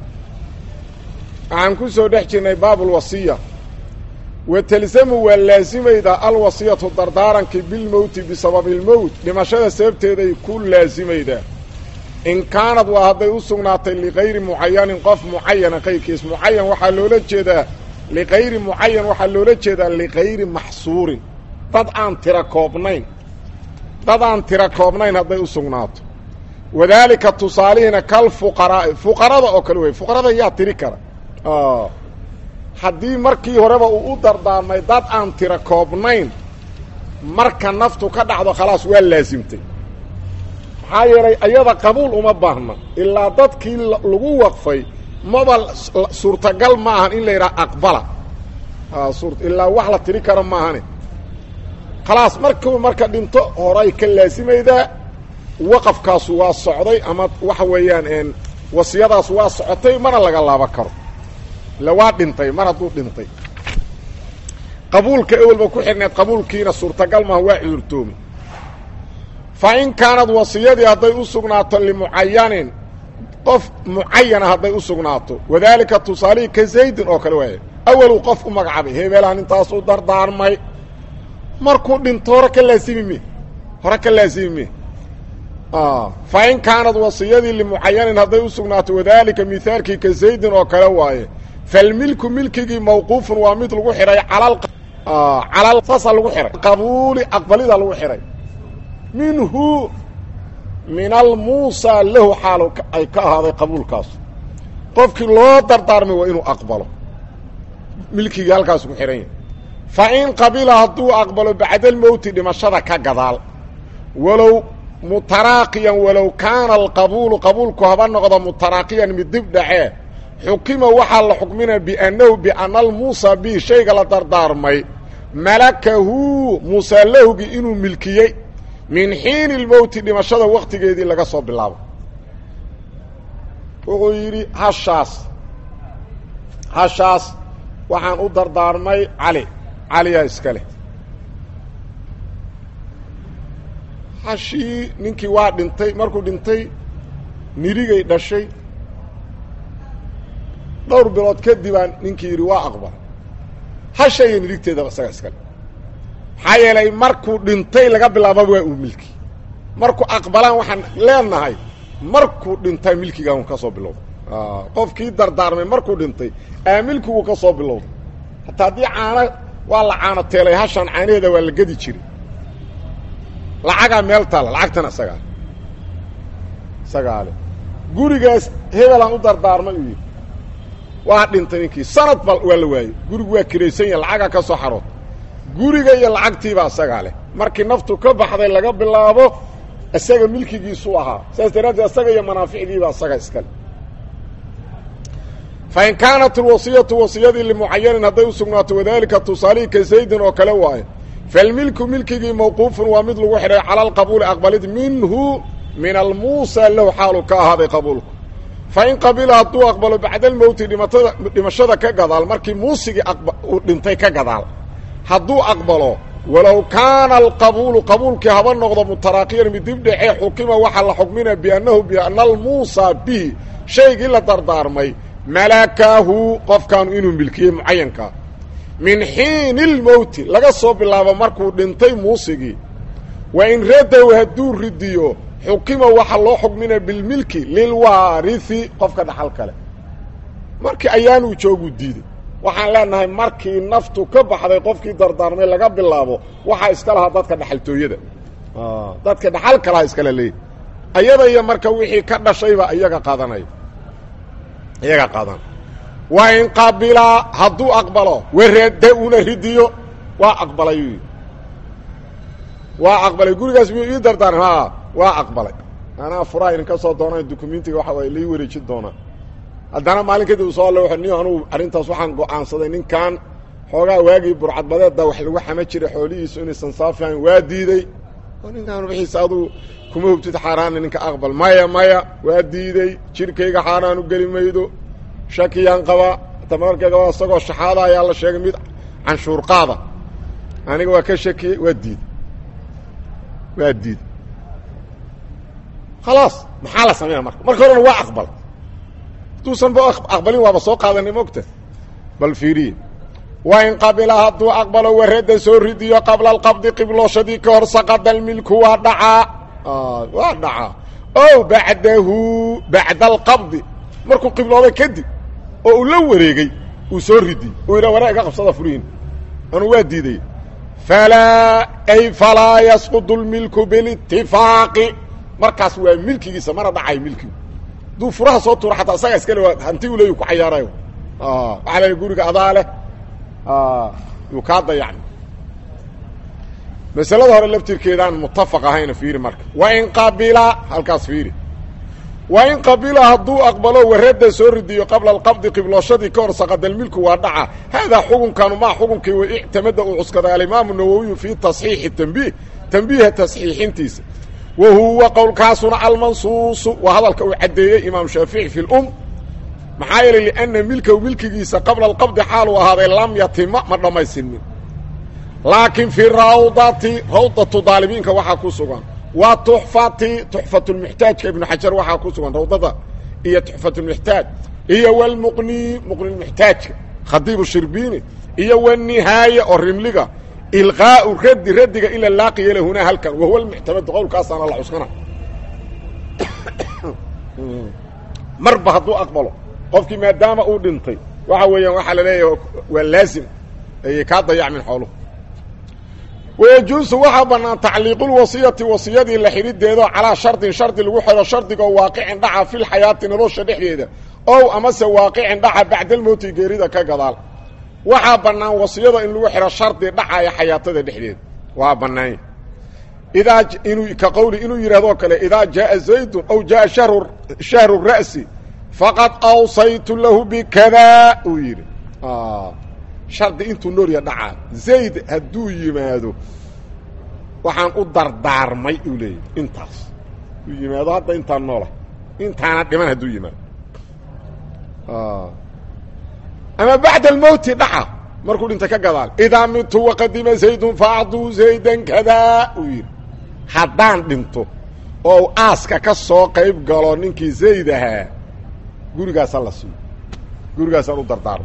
A: waxaan ku soo dhex jirnay baabulwasiya wa talzamu waa laasimaydaa alwasiyatu dardaarankii bilmowti bisababi ilmowt dhimashada sababteeday ku laasimaydaa in kaanad waa hadday u sugnaatay likayri mucayanin qof mucayana qayrkiis mucayan waxaa loola jeedaa likayri mucayan waxaa loola jeedaa likayri maxsuurin dad aan tira koobnayn dad aan tira koobnayn hadday u sugnaato wadaalika tusaalihiina kal fuqaraa'i fuqarada oo kale wey fuqarada yaa tiri kara haddii markii horeba uu u dardaarmay dad aan tira koobnayn marka naftu ka dhacdo khalaas waa laasimtay maxaa yeelay ayada qabuul uma baahna ilaa dadkii lagu waqfay maba suurtagal ma ahan in la yidhaha aqbala ilaa wax la tiri karo maahane khalaas markuu marka dhinto horay ka laasimaydaa waqafkaasu waa socday ama waxa weeyaan wasiyadaas waa socotay mana laga laaba karo ila waa dhintay mar hadduu dhintay qabuulka ewelba ku xidhneed qabuulkiina suurtagal maaha waa cudurtoomi fa in kaanad wasiyadii hadday u sugnaato limucayanin qof mucayana hadday u sugnaato wadaalika tusaalihii ka zaydin oo kale waaya awaluu qof u magacaabay hebeelahan intaas u dardaarmay markuu dhinto hore ka laasimi me hore ka laasimi me fa in kaanad wasiyadii limucayanin hadday u sugnaato wadaalika mihaalkii ka zaydin oo kale waaye falmilku milkigii mawquufun waa mid lagu xidhay calal saasaa lagu xidhay qabuuli aqbalida lagu xidhay minhu min almuusa lahu xaal ay ka ahaaday qabuulkaas qofkii loo dardaarmay waa inuu aqbalo milkigii halkaasu ku xidhan yahay fa in qabila hadduu aqbalo bacdalmowti dhimashada ka gadaal walow mutaraaqiyan walow kaana alqabuulu qabuulku haba noqdo mutaraaqiyan mid dib dhacee xukima waxaa la xukminaya biannahu biana almuusa bi shayga la dardaarmay malakahu muusaa lahugii inuu milkiyey min xiini lmowti dhimashada waktigeedii laga soo bilaabo wuxuu yidhi hashaas hashaas waxaan u dardaarmay cali caliyaa iska leh hashii ninkii waa dhintay markuu dhintay nirigay dhashay dhowr bilood kadibaa ninkii yidhi waa aqbal hasha iyo nirigteedaba isaga iskale maxaa yeelay markuu dhintay laga bilaababa waa uu milki markuu aqbalaan waxaan leenahay markuu dhintay milkigaa un ka soo bilowday qofkii dardaarmay markuu dhintay aa milkiguu ka soo bilowday hataa haddii caano waa la caano teelay hashaan caanaheeda waa la gedi jiray lacagaa meel taalla lacagtana isagaa isagaa le gurigaas hebelaan u dardaarmay uu yidhi waa dhintay ninkii sanad ba waa la waayey gurigu waa kiraysan yahay lacagaa ka soo xarood guriga iyo lacagtiibaa isagaa leh markii naftu ka baxday laga bilaabo isaga milkigiisu ahaa saas daraaddeed isaga iyo manaaficdiibaa isaga iskale fa in kaanat alwasiyatu wasiyadii limucayanin hadday u sugnaato wadaalika tusaalihii ka zaydin oo kale waaye falmilku milkigii mawquufun waa mid lagu xidhay cala alqabuuli aqbalid minhu min almuusa lahu xaalu ka ahaaday qabuulku fa in qabila hadduu aqbalo bacda almowti dhimatada dhimashada ka gadaal markii muusigii uu dhintay ka gadaal hadduu aqbalo walow kaana alqabuulu qabuulkii haba noqdo mutaraaqiyan mid dib dhacee xukima waxaa la xukminaya biannahu biana almuusa bihi shaygii la dardaarmay malakaahu qofkaanu inuu milkiyey mucayankaa min xiini lmowti laga soo bilaabo markuu dhintay muusigii wa in radow hadduu ridiyo xukima waxa loo xugmina bilmilki lilwaarithi qofka dhaxal kale markii ayaanuu jooguu diiday waxaan leenahay markii naftu ka baxday qofkii dardaarmay laga bilaabo waxaa iska lahaa dadka dhaxaltooyada dadka dhaxal kalaha iskala leeyahy ayada iyo marka wixii ka dhashayba iyaga qaadanaya iyaga qaadan waa in qabilaa hadduu aqbalo warada una ridiyo waa aqbalay waa aqbalay gurigaas miyuu ii dardaarm ha waa aqbalay anaa furaha idinka soo doonaan dukumentiga waxa waay lai wareejin doonaa haddana maalin kadib u soo alle wuxuu niyo anugu arrintaas waxaan go'aansaday ninkan xoogaa waagii burcadbadeedda wax lagu xama jiray xoolihiisu inaysan saafihayn waa diidey oo ninkaan wixiisa aduu kuma hubtid xaaraana ninka aqbal maya maya waa diidey jirkayga xaaraan u geli maydo shakiyaan qabaa tamarkayga waa isagoo shaxaada ayaa la sheegay mid canshuur qaada aniga waa ka shakiyey waa diiday waa diiday khalaas maxaa la sameynaa marka marka horena waa aqbal hadduusan ba aqbalin waaba soo qaadanay mogta bal fiiriye waa in qabila hadduu aqbalo warada soo ridiyo qabla alqabdi qiblooshadii ka hor saqada almilku waa dhacaa waa dhacaa ow bacdahu bacda alqabdi markuu qiblooday kadib oo uu la wareegey uu soo ridiyey uu yidha waraa iga qabsada furihin anuu waa diiday falaa ay falaa yasqudu lmilku bilitifaaqi markaas waa milkigiisa mana dhacayo milkigu hadduu furaha soo tuuro xataa isagaa iskale waa hanti u leeyu ku cayaarayo waxaa la guriga adaa leh yuu kaa dayacni masalada hore laftirkeedaan mutafaq ahayna fiiri marka wa in qabila halkaas fiiri wa in qabila hadduu aqbalo warada soo ridiyo qabla alqabdi qiblooshadii ka hor saqadalmilku waa dhaca haadaa xukunkanu maa xukunkii wa ictamada uu cuskaday alimaamu nawowiyu fii tasxiixi tanbiih tanbiiha tasxiixintiisa wa huwa qowlkaasuna almansuusu waa hadalka uu caddeeyey imaam shaafici fi lum maxaa yeelay lianna milkahu milkigiisa qabla alqabdi xaaluu ahaaday lam yatima ma dhammaystirmin laakiin fii rawdati rawdatu daalibiinka waxaa ku sugan wa tuxfati tuxfatulmuxtaajka ibnu xajar waxaa ku sugan rawdada iyo tuxfatulmuxtaaj iyo walmuqni muqnilmuxtaajka khadiibu shirbiini iyo wanihaaya oo rimliga ilqaau raddi raddiga ila laaqiya lahunaa halkan wahuwa lmuctamadu qowlkaasaana la cuskana marba hadduu aqbalo qofkii maadaama uu dhintay waxa weeyaan waxaa la leeyahay waa laazim ayay kaa dayacmin xooluhu wayajuusu waxaa bannaan tacliiqulwasiyati wasiyadii la xidhideedo calaa shardin shardi lagu xidho shardigoo waaqicin dhaca filxayaati nolosha dhexdeeda ow amase waaqicin dhaca bacdalmowti geerida ka gadaal waxaa bannaan wasiyada in lagu xidho shardi dhacaya xayaatada dhexdeeda waa bannaanya idaa inuu ka qowli inuu yidhahdoo kale idaa jaaa zaydun aw jaaa shahru shahru ra'si faqad awsaytu lahu bikada uu yidhi shardi intuu noorya dhacaa zayd hadduu yimaado waxaan u dardaarmay uu leeyahy intaas uu yimaado hadda intaan noola intaana dhiman hadduu yimaado ama bacda almowti dhaca markuu dhinta ka gadaal idaa midtu waqadima zaydun faacduu zaydan kadaa uu yidhi haddaan dhinto oo aaska ka soo qayb galo ninkii zayd ahaa gurigaasaan la siiyo gurigaasaan u dardaarmay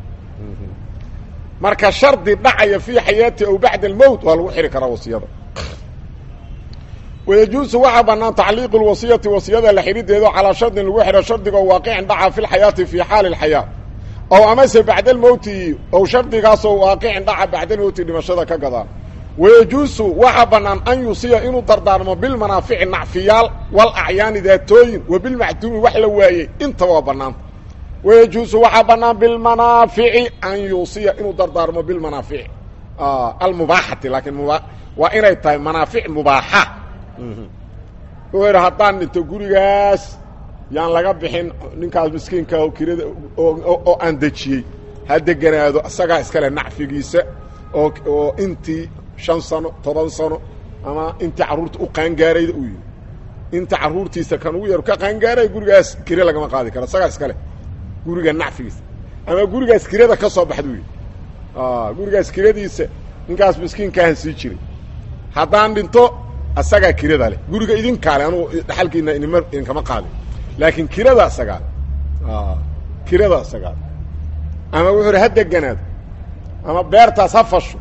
A: marka shardi dhacaya fii xayaati aw bacda almowt waa lagu xidhi karaa wasiyada wayajuusu waxaa bannaan tacliiqu lwasiyati wasiyada la xidhideedo calaa shardin lagu xidho shardigoo waaqicin dhaca fi lxayaati fii xaali اlxayaa ow amase bacda almowti ow shardigaasoo waaqicin dhaca bacda almowti dhimashada ka gadaa wayajuusu waxaa bannaan an yusiya inuu dardaarmo bilmanaafici nacfiyaal walacyaani daatooyin wa bilmacduumi wax la waayey intaba waa bannaanta wayajuusu waxaa bannaan bilmanaafici an yuusiya inuu dardaarmo bilmanaafici almubaaxati laakiin mba waa inay tahay manaafic mubaaxa wuxuu yidhi haddaan dhinto gurigaas yaan laga bixin ninkaas miskiinka oo kirada oo aan dejiyey ha deganaado isagaa iskale nacfigiisa oo oo intii shan sano toban sano ama intii carruurta u qaangaarayda uu yidhi inta carruurtiisa kan ugu yar ka qaangaaray gurigaas kire lagama qaadi karo isagaa iskale guriga nacfigiisa ama gurigaas kirada ka soo baxda u yidhi gurigaas kiradiisa ninkaas miskiinkaahan sii jiray haddaan dhinto asagaa kirada leh guriga idinkaale anugu dhaxalkiina inima idinkama qaadin laakiin kirada asagaa kirada asagaa ama wuxuu hi ha deganaado ama beertaas ha fasho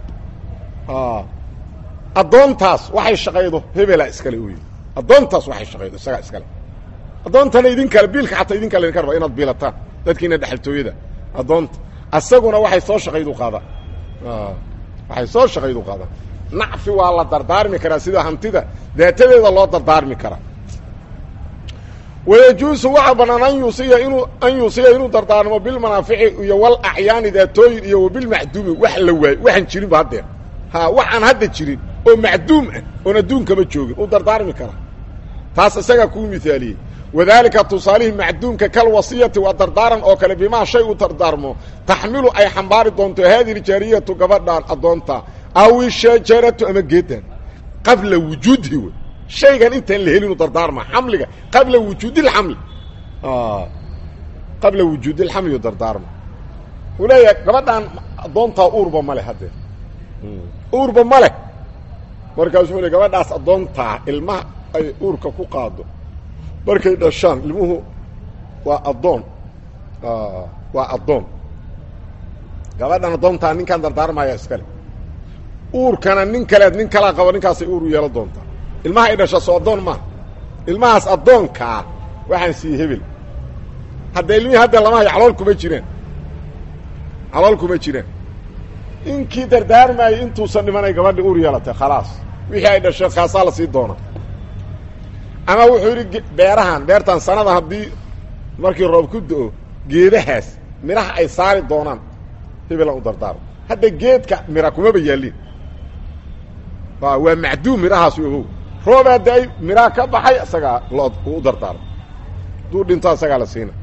A: addoontaas waxay shaqaydo hebela iskale u yidhi addoontaas waxay shaqaydo isagaa iskale addoontana idin kale biilka xataa idin kale idinka raba inaad biilataan dadkiina dhexaltooyada addoonta asaguna waxay soo shaqaydu qaadaan waxay soo shaqaydu qaadaan nacfi waa la dardaarmi karaa sida hantida daatadeeda loo dardaarmi karaa wayajuusu waxaa bannaan an yuusiya inuu an yuusiya inuu dardaarmo bilmanaafici iyo wal acyaani daatooyin iyo wabilmacduumi wax la waayo waxaan jirinba haddeer ha waxaan hadda jirin oo macduum ah oon adduunkaba joogin uu dardaarmi karaa taas isagaa kuu mihaaliyey wadaalika tusaalihii macduumka kal wasiyati waa dardaaran oo kale bimaa shay u dardaarmo taxmilu ay xambaari doonto haadihi jaariyatu gabadhaan addoonta aw ishajaratu ama geedan qabla wujuudihi wey shaygan intaan la helinu dardaarma xamliga qabla wujuudi اxamli qabla wujuudi اlxamli dardaarma uu leeyahay gabadhaan addoontaa uurba ma leh haddee uurba ma leh markaasuu le gabadhaas addoontaa ilmaha ay uurka ku qaado markay dhashaan ilmuhu waa addoon waa addoon gabadhan addoontaa ninkaan dardaarmaya iskale uurkana nin kaleed nin kalaa qabo ninkaasay uur u yeelan doontaa ilmaha ay dhasha soo addoon maaha ilmahaas addoonkaa waxaan siiyey hebel hadda ilmihii hadda lama hayo calool kuma jiraan calool kuma jiraan inkii dardaarmaayay intuusan dhimanay gabadhi uur yeelatay khalaas wixii ay dhashay kaasaa la sii doona ama wuxuu yidhi beerahan beertan sanada haddii markii roob ku do-o geedahaas midhaha ay saari doonaan hebelan u dardaarmo hadda geedka mira kumaba yaallin waa macduum midhahaas ogow roobaa da-ay midhaha ka baxay isagaa loo u dardaarmo hadduu dhinto isagaa la siina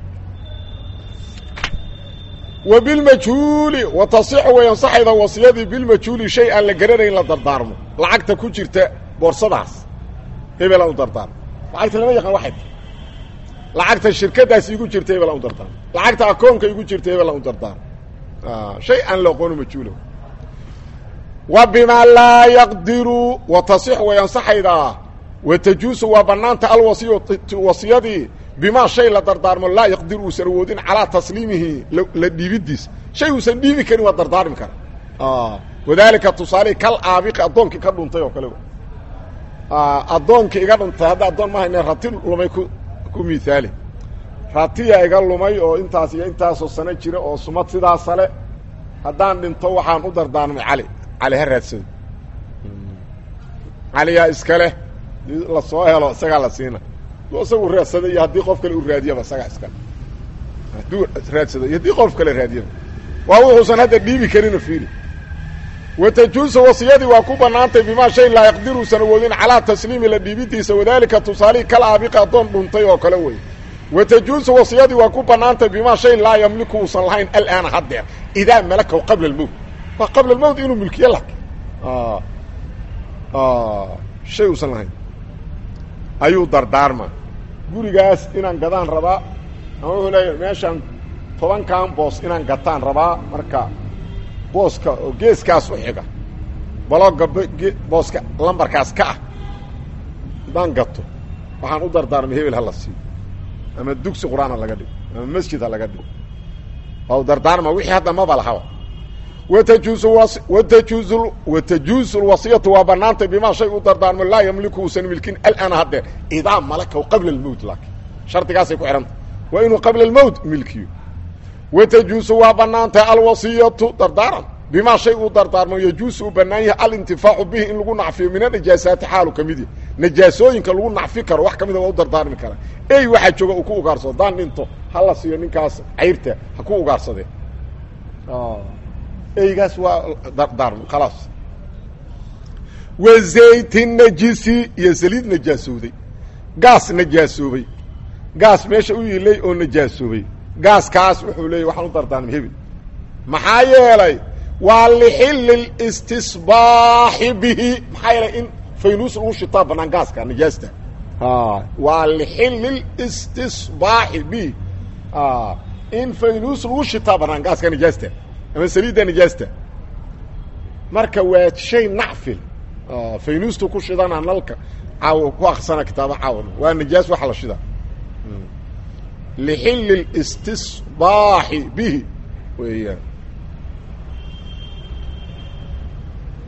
A: wa bilmajhuuli wa tasixu way ansaxayda wasiyadii bilmajhuuli shay aan la garanayn la dardaarmo lacagta ku jirta boorsadaas hebelan u dardaarmo lacagta lama yaqaan waxay tahay lacagta shirkadaas igu jirta hebelan u dardaarmo lacagta akoonka igu jirta hebelan u dardaarmo shay aan la aqoono majhuulo wa bimaa laa yaqdiru wa tasixu way ansaxaydaa wa tajuusu waa bannaanta alwasiyatu wasiyadii bimaa shay la dardaarmo laa yaqdiru uusan awoodin calaa tasliimihi la dhiibidiisa shay uusan dhiibi karin waa dardaarmi kara wadaalika tusaalihi kal aabiqi addoonkii ka dhuntay oo kale addoonkii iga dhuntay hadda addoon ma hayne rati lumay ku ku miaali ratiya iga lumay oo intaas iyo intaasoo sano jira oo sumad sidaasa le haddaan dhinto waxaan u dardaarmay cali cali ha raadsado caliyaa iska leh la soo helo isagaa la siina hadduu isagu raadsada iyo haddii qof kale u raadiyaba isagaa iskale hadduu raadsado iyo haddii qof kale raadiyaba waa wuxuusan hadda dhiibi karino fiili watajuusu wasiyadii waa ku bannaantay bimaa shay laa yaqdiruusan awoodin calaa tasliimi la dhiibidiisa wadaalika tusaalihii kal aabiqi addoon dhuntay oo kale wey watajuusu wasiyadii waa ku bannaantay bimaa shay laa yamliku uusan lahayn alaana haddeer idaa malakahu qabla almowt waa qabla almowt inuu milkiye lak shay uusan lahayn ayuu dardaarma gurigaas inaan gadaan rabaa ama wuxuu leeya meeshaan tobankan boos inaan gataan rabaa marka booska oo geeskaas u xiga balooga booska lambarkaas ka ah haddaan gato waxaan u dardaarmay hebel ha la siiyo ama dugsi qur-aan ha laga dhigo ama masjid ha laga dhigo waa u dardaarma wixii hadda maba lahaba watajuusu watajuusu watajuusu lwasiyatu waa banaantay bimaa shay u dardaarmo laa yamliku uusan milkin alana haddeer idaa malakahu qabla almowt laakin shardigaasay ku xihanta waa inuu qabla almowt milkiyo watajuusu waa banaantay alwasiyatu dardaaran bimaa shay uu dardaarmo yajuusu uu bannaan yahay alintifaacu bihi in lagu nacfiyo min anajaasaati xaalu ka mid yahy najaasooyinka lagu nacfi karo wax ka mida waa u dardaarmi karaa ey waxaa jooga uu ku ugaarsado daan dhinto hala siiyo ninkaas cayrta ha ku ugaarsadee eygaas waa dardaarmo khalaas wa zaytin najisi iyo saliid najaasooday gaas najaasoobay gaas meesha u yiilay oo najaasoobay gaaskaas wuxuu leeyay waxaan u dardaarmay hebel maxaa yeelay waa lixilli listisbaaxi bihi maxaa yeelay in faynuus lagu shitaa bannaan gaaska najaasta waa lixilli listisbaaxi bihi in faynuus lagu shitaa bannaan gaaska najaasta ama saliidda najaasta marka waa shay nacfil faynuustu ku shidana nalka caaw ku aksana kitaaba caawan waa najaas waxa la shidaa lxilli اlistisbaaxi bihi weeyaan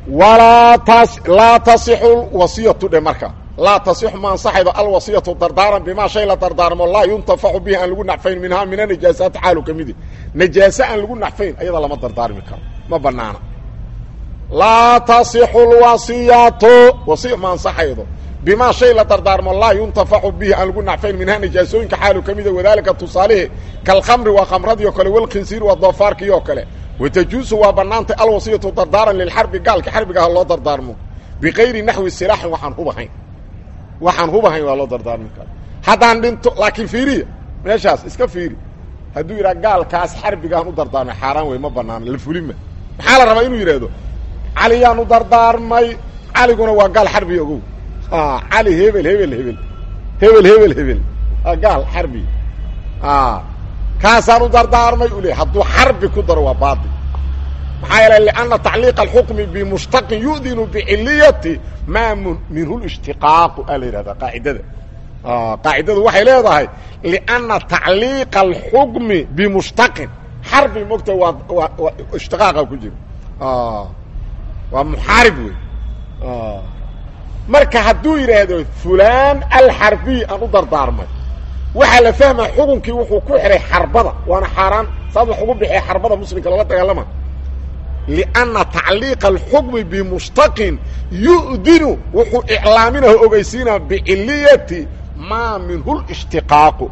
A: walaa tas laa tasixu wasiyatu dhe marka laa tasixu ma ansaxaydo alwasiyatu dardaaran bimaa shay la dardaarmo laa yuntafacu bihi aan lagu naxfayn minhaa mina najaasaati xaalu ka midi najaase aan lagu naxfayn ayada lama dardaarmi karo ma banaana laa tasixu lwasiyatu wasiya ma ansaxaydo bimaa shay la dardaarmo laa yuntafacu bihi aan lagu naxfayn minhaa najaasooyinka xaalu ka mida wadaalika tusaalihi kalkhamri waa khamradii o kale walkhinsiir waa doofaarkii oo kale watajuusu waa bannaantay alwasiyatu dardaaran lilxarbi gaalka xarbigaha loo dardaarmo bikayri naxwi silaaxin waxaan hubahayn waxaan hubahayn waa loo dardaarmi kara haddaan dhinto laakiin fiiriya meeshaas iska fiiri hadduu yidhaha gaalkaas xarbigahan u dardaarmay xaaraan wey ma banaana la fulima maxaa la rabaa inuu yidhaahdo caliyaan u dardaarmay caliguna waa gaal xarbi ogow cali hebel hebel hebel hebel hebel hebel gaal xarbi kaasaan u dardaarmay u le hadduu xarbi ku daro waa baail maxaa yeele lianna tacliiqa alxukmi bimushtaqin yu'dinu biciliyati maa minhu lishtiqaaqu aa la yidhahdaa qaacidada qaacidadu waxay leedahay lianna tacliiqa alxukmi bimushtaqin xarbi mogta waa waa waa ishtiqaaqa ku jiro waa muxaarib wey marka hadduu yidhaahdo fulaan alxarbiy aan u dardaarmay waxaa la fahmaa xukunkii wuxuu ku xihay xarbada waana xaaraan saas wax ugu bixiya xarbada muslimka lala dagaalama lianna tacliiqa alxukmi bimushtaqin yu'dinu wuxuu iclaaminaho ogeysiinaa biciliyati maa minhu lishtiqaaqu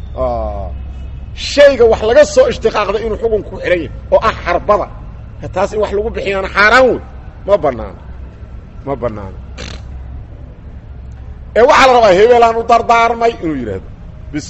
A: shayga wax laga soo ishtiqaaqday inuu xukunka ku xihan yahay oo ah xarbada taas in wax lagu bixiyaana xaaraan wey ma banaano ma banaano ee waxaa la rabaa hebelaan u dardaarmay inuu yidhaahdo bis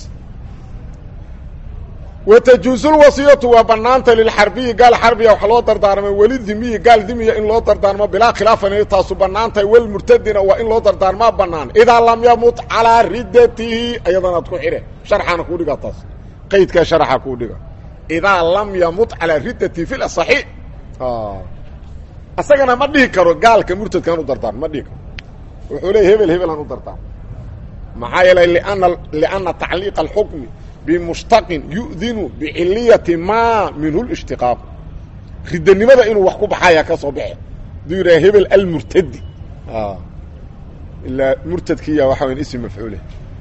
A: watajuusulwasiyatu waa banaanta lilxarbiyi gaal xarbiya wax loo dardaarmay welidimiyi gaal dimiya in loo dardaarmo bilaa khilaafan taasu banaantahay walmurtadina waa in loo dardaarmaa banaan idaa lam yamut calaa riddatihi ayadanaad ku xidhe sharxaana kuu dhiga taas qaydkaa sharaxa kuu dhiga idaa lam yamut calaa riddatihi fi lasaxi asagana ma dhihi karo gaalka murtadkaan u dardaarmo ma dhihi karo wuxuu leeya hebel hebelaan u dardaarmo maxaa yeelay liana lianna tacliiqa alxukmi bimushtaqin yu'dinu biciliyati maa minhu lishtiqaaq riddanimada inuu wax ku baxaya ka soo baxe haduu yidhaha hebel almurtadi ilaa murtadkiya waxa wayan ism mafcuule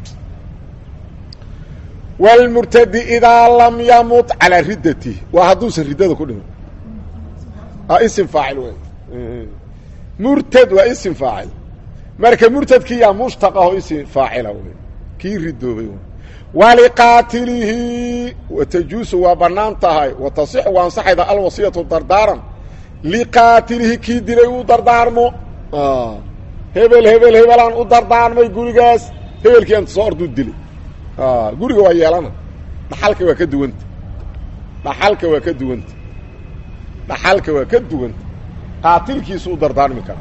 A: wlmurtadi idaa lam yamut calaa riddatihi waa hadduusan riddada ku dhiman ism faacil wey murtad waa ism faacil marka murtadkiyaa mushtaq aho ism faacila wey kii ridoobay waliqaatilihi watajuusu waa banaan tahay watasixu waa ansaxayda alwasiyatu dardaaran liqaatilihi kii dilay uu dardaarmo hebel hebel hebelaan u dardaarmay gurigaas hebelkii anta soo orduu dilay guriga waa yeelana dhaxalka waa ka duwanta dhaxalka waa ka duwanta dhaxalka waa ka duwanta qaatilkiisu u dardaarmi kara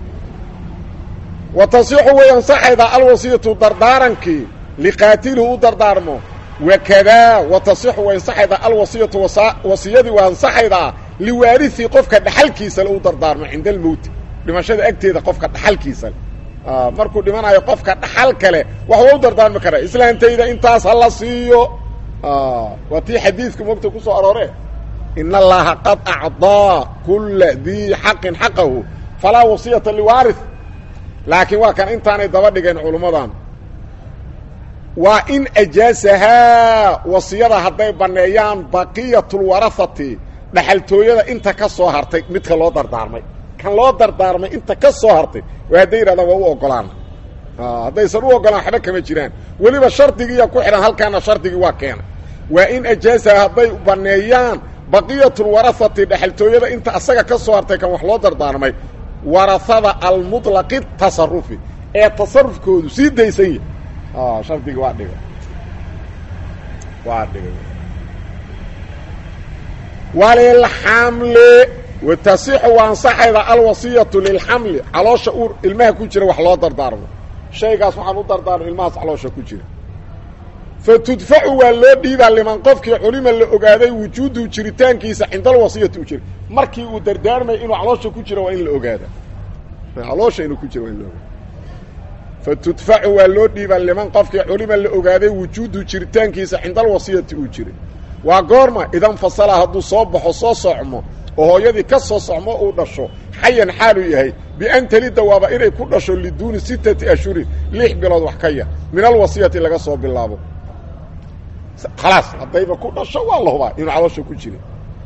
A: wa tasixu way ansaxaydaa alwasiyatu dardaarankii liqaatilihi u dardaarmo wakadaa wa tasixu way ansaxaydaa alwasiyatu wasiyadii waa ansaxaydaa liwaarihi qofka dhaxalkiisa le u dardaarmo cinda almowti dhimashada agteeda qofka dhaxalkiisale markuu dhimanayo qofka dhaxal kale wax waa u dardaarmi karaa islaantayda intaas ha la siiyo waa tii xadiidka mogta ku soo aroore in allaha qad acdaa kula dii xaqin xaqahu falaa wasiyata liwaari laakiin waa kan intaanay daba dhigeen culummadan waa in ajaasahaa wasiyada hadday banneeyaan baqiyatulwarahati dhaxaltooyada inta ka soo hartay midka loo dardaarmay kan loo dardaarmay inta ka soo hartay waa hadday yidhahdaan waa u ogolaana haddaysan u ogolaan waxba kama jiraan weliba shardigiiya ku xidhan halkaana shardigii waa keena waa in ajaasaha hadday banneeyaan baqiyatulwarahati dhaxaltooyada inta asaga ka soo hartay kan wax loo dardaarmay warahada almuطlaqi tasarufi ee tasarufkoodu sii daysan yahy shardigii waa dhiga waa dhigay walilxamli watasixu waa ansaxayda alwasiyatu lilxamli caloosha uur ilmaha ku jira wax loo dardaarmo shaygaas waxaan u dardaarmo ilmahaas caloosha ku jira fa tudfacu waa loo dhiibaa liman qofkii culima la ogaaday wujuudu jiritaankiisa cinda alwasiyati u jira markii uu dardaarmay inuu caloosha ku jiro waa in la ogaada caloosha inuu ku jiro waa in la ogaada fa tudfacu waa loo dhiibaa liman qofkii culima la ogaaday wujuudu jiritaankiisa cinda alwasiyati uu jiray waa goorma idan fasala hadduu soo baxo soo socmo oo hooyadii ka soo socmo uu dhasho xayan xaaluu yahay bian talida waaba inay ku dhasho liduuni sittati ashhurin lix bilood wax ka yar min alwasiyati laga soo bilaabo khalaas haddayba ku dhasho waa la hubaa inuu caloosha ku jira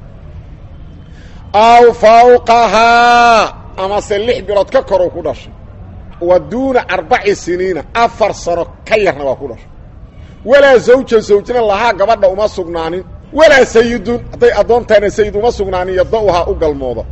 A: aw fawqahaa amase lix bilood ka koruu ku dhashay wa duuna arbaci siniina afar sano ka yarna waa ku dhashay walaa zawja zawjna lahaa gabadha uma sugnaanin walaa sayidun hadday addoontaana sayid uma sugnaanin yada-uhaa u galmooda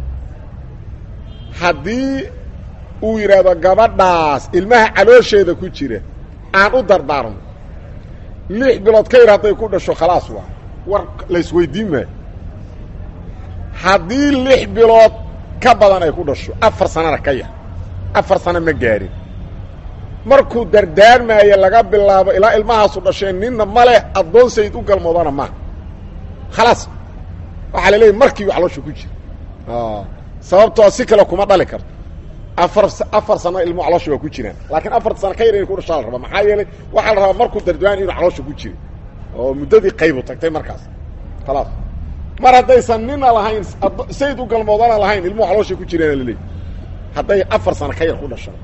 A: haddii uu yidhaahdo gabadhaas ilmaha caloosheeda ku jira aan u dardaarno lix bilood ka yar hadday ku dhasho khalaas waa war laysweydiin maayo haddii lix bilood ka badan ay ku dhasho afar sanana ka yar afar sano ma gaarin markuu dardaarmaayo laga bilaabo ilaa ilmahaasu dhasheen ninna ma leh addoon sayid u galmoodana maaha khalaas waxaa la leeyay markiibu caloosha ku jira sababtoo si kale kuma dhali karto afar afar sano ilmuhu caloosha waa ku jiraan laakiin afarta sano ka yar inay ku dhashaa la rabaa maxaa yeelay waxaa la rabaa markuu dardaarmayo inuu caloosha ku jira oo muddadii qaybu tagtay markaas khalaas mar haddaysan nina lahayn sayid u galmoodana lahayn ilmuhu caloosha ku jiraana laleeyahy hadday afar sano ka yar ku dhashaan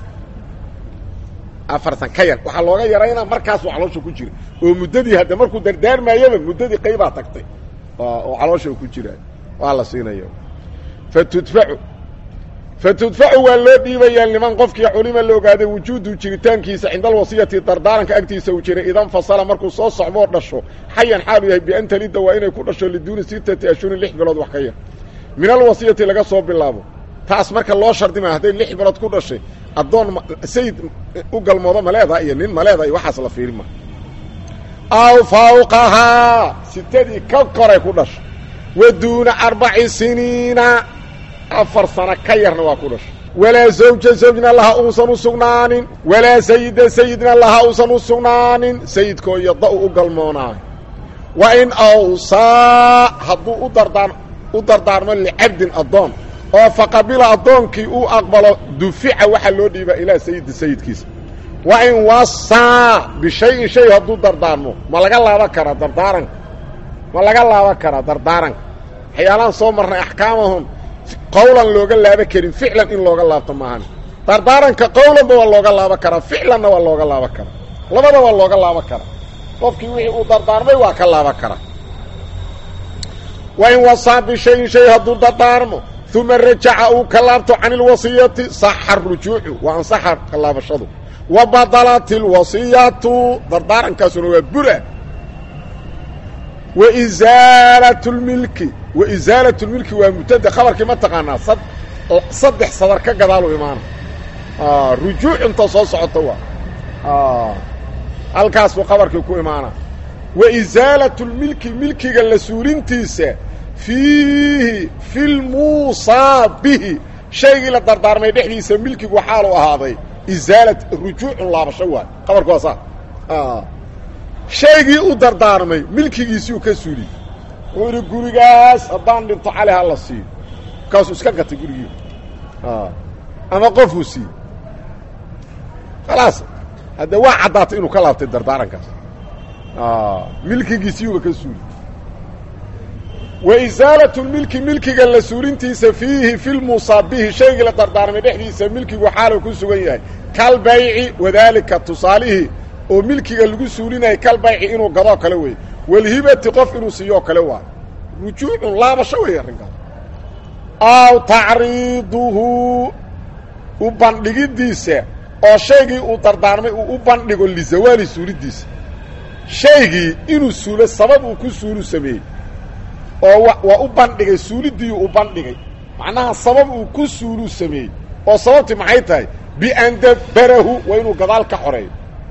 A: afar san ka yar waxaa looga yaraynaa markaasuu caloosha ku jira oo muddadii hadda markuu dardaarmaayaba muddadii qaybaa tagtay oo caloosha ku jiraa waa la siinaya fatudfacu fatudfacu waa loo dhiibayaa liman qofkii culima la ogaaday wujuudu jiritaankiisa cinda alwasiyati dardaaranka agtiisa uu jiray idan fasala markuu soo socmoo dhasho xayan xaalu yahay bian talida waa inay ku dhasho liduuni sittati ashhurin lix bilood wax ka yar min alwasiyati laga soo bilaabo taas marka loo shardimaya hadday lix bilood ku dhashay addoon sayid u galmoodo maleeda iyo nin maleeda iyo waxaas la fiiri ma aw fawqahaa sitadii ka koray ku dhashay wa duuna arbaci siniina afar sano ka yarna waa ku dhashay walaa zawja zawjna laha uusan u sugnaanin walaa sayida sayidna laha uusan u sugnaanin sayidkoo yada-u u galmoonaayo wa in awsaa hadduu u dardaar u dardaarmo licabdin addoon oo faqabila addoonkii uu aqbalo dufica waxaa loo dhiibaa ilaa sayidi sayidkiisa wa in wasaa bishayin shay hadduu dardaarmo ma laga laaban karaa dardaaranka ma laga laaban karaa dardaaranka waxyaalaan soo marnay axkaamahun qowlan looga laaba karin ficlan in looga laabto maahan dardaaranka qowlanba waa looga laaban karaa ficlanna waa looga laaban karaa labada waa looga laaban karaa qofkii wixii uu dardaarmay waa ka laaban karaa wa in wasaa bishayin shay hadduu dardaarmo uma rajaca uu ka laabto can اlwasiyati saxa rujuucu waa ansaxa ka laabashadu wa badalat اlwasiyatu dardaarankaasuna waa bura waisaalat اlmilki waisaalat اlmilki waa mubtada khabarkii ma taqaanaa saddex sadar ka gadaalu imaana rujuuc inta soo socota waa halkaasuu khabarkii ku imaana waisaalat اlmilki milkiga la suulintiisa fiihi fi lmuusaa bihi shaygii la dardaarmay dhexdiisa milkigu xaalu ahaaday isaalat rujuucun laabasho waay qabarku waa saa shaygii u dardaarmay milkigiisiuu ka suuliyey wuxuu idhi gurigaas haddaan dhinto cali ha la siiyo markaasuu iska gatay gurigii ama qofuu siiyey khalaas hadde waa caddaatay inuu ka laabtay dardaarankaas milkigiisiiyuuba ka suuliyey waisaalat lmilki milkiga la suurintiisa fiihi fi lmuusaa bihi shaygii la dardaarmay dhexdiisa milkigu xaalu ku sugan yahay kalbayci wadaalika tusaalihii oo milkiga lagu suulinayay kalbayci inuu gadoo kale wey walhibati qof inuu siiyoo kale waayo rujuucun laabasho wey arrinkaas aw tacriiduhu u bandhigidiisa oo shaygii uu dardaarmay uu u bandhigo lizawaali suulidiisa shaygii inuu suulo sabab uu ku suulu sameeyey oo waa u bandhigay suulidiiu u bandhigay macnaha sabab uu ku suuluu sameeyey oo sababtii maxay tahay bian dabbarahu waa inuu gadaal ka xoreeyo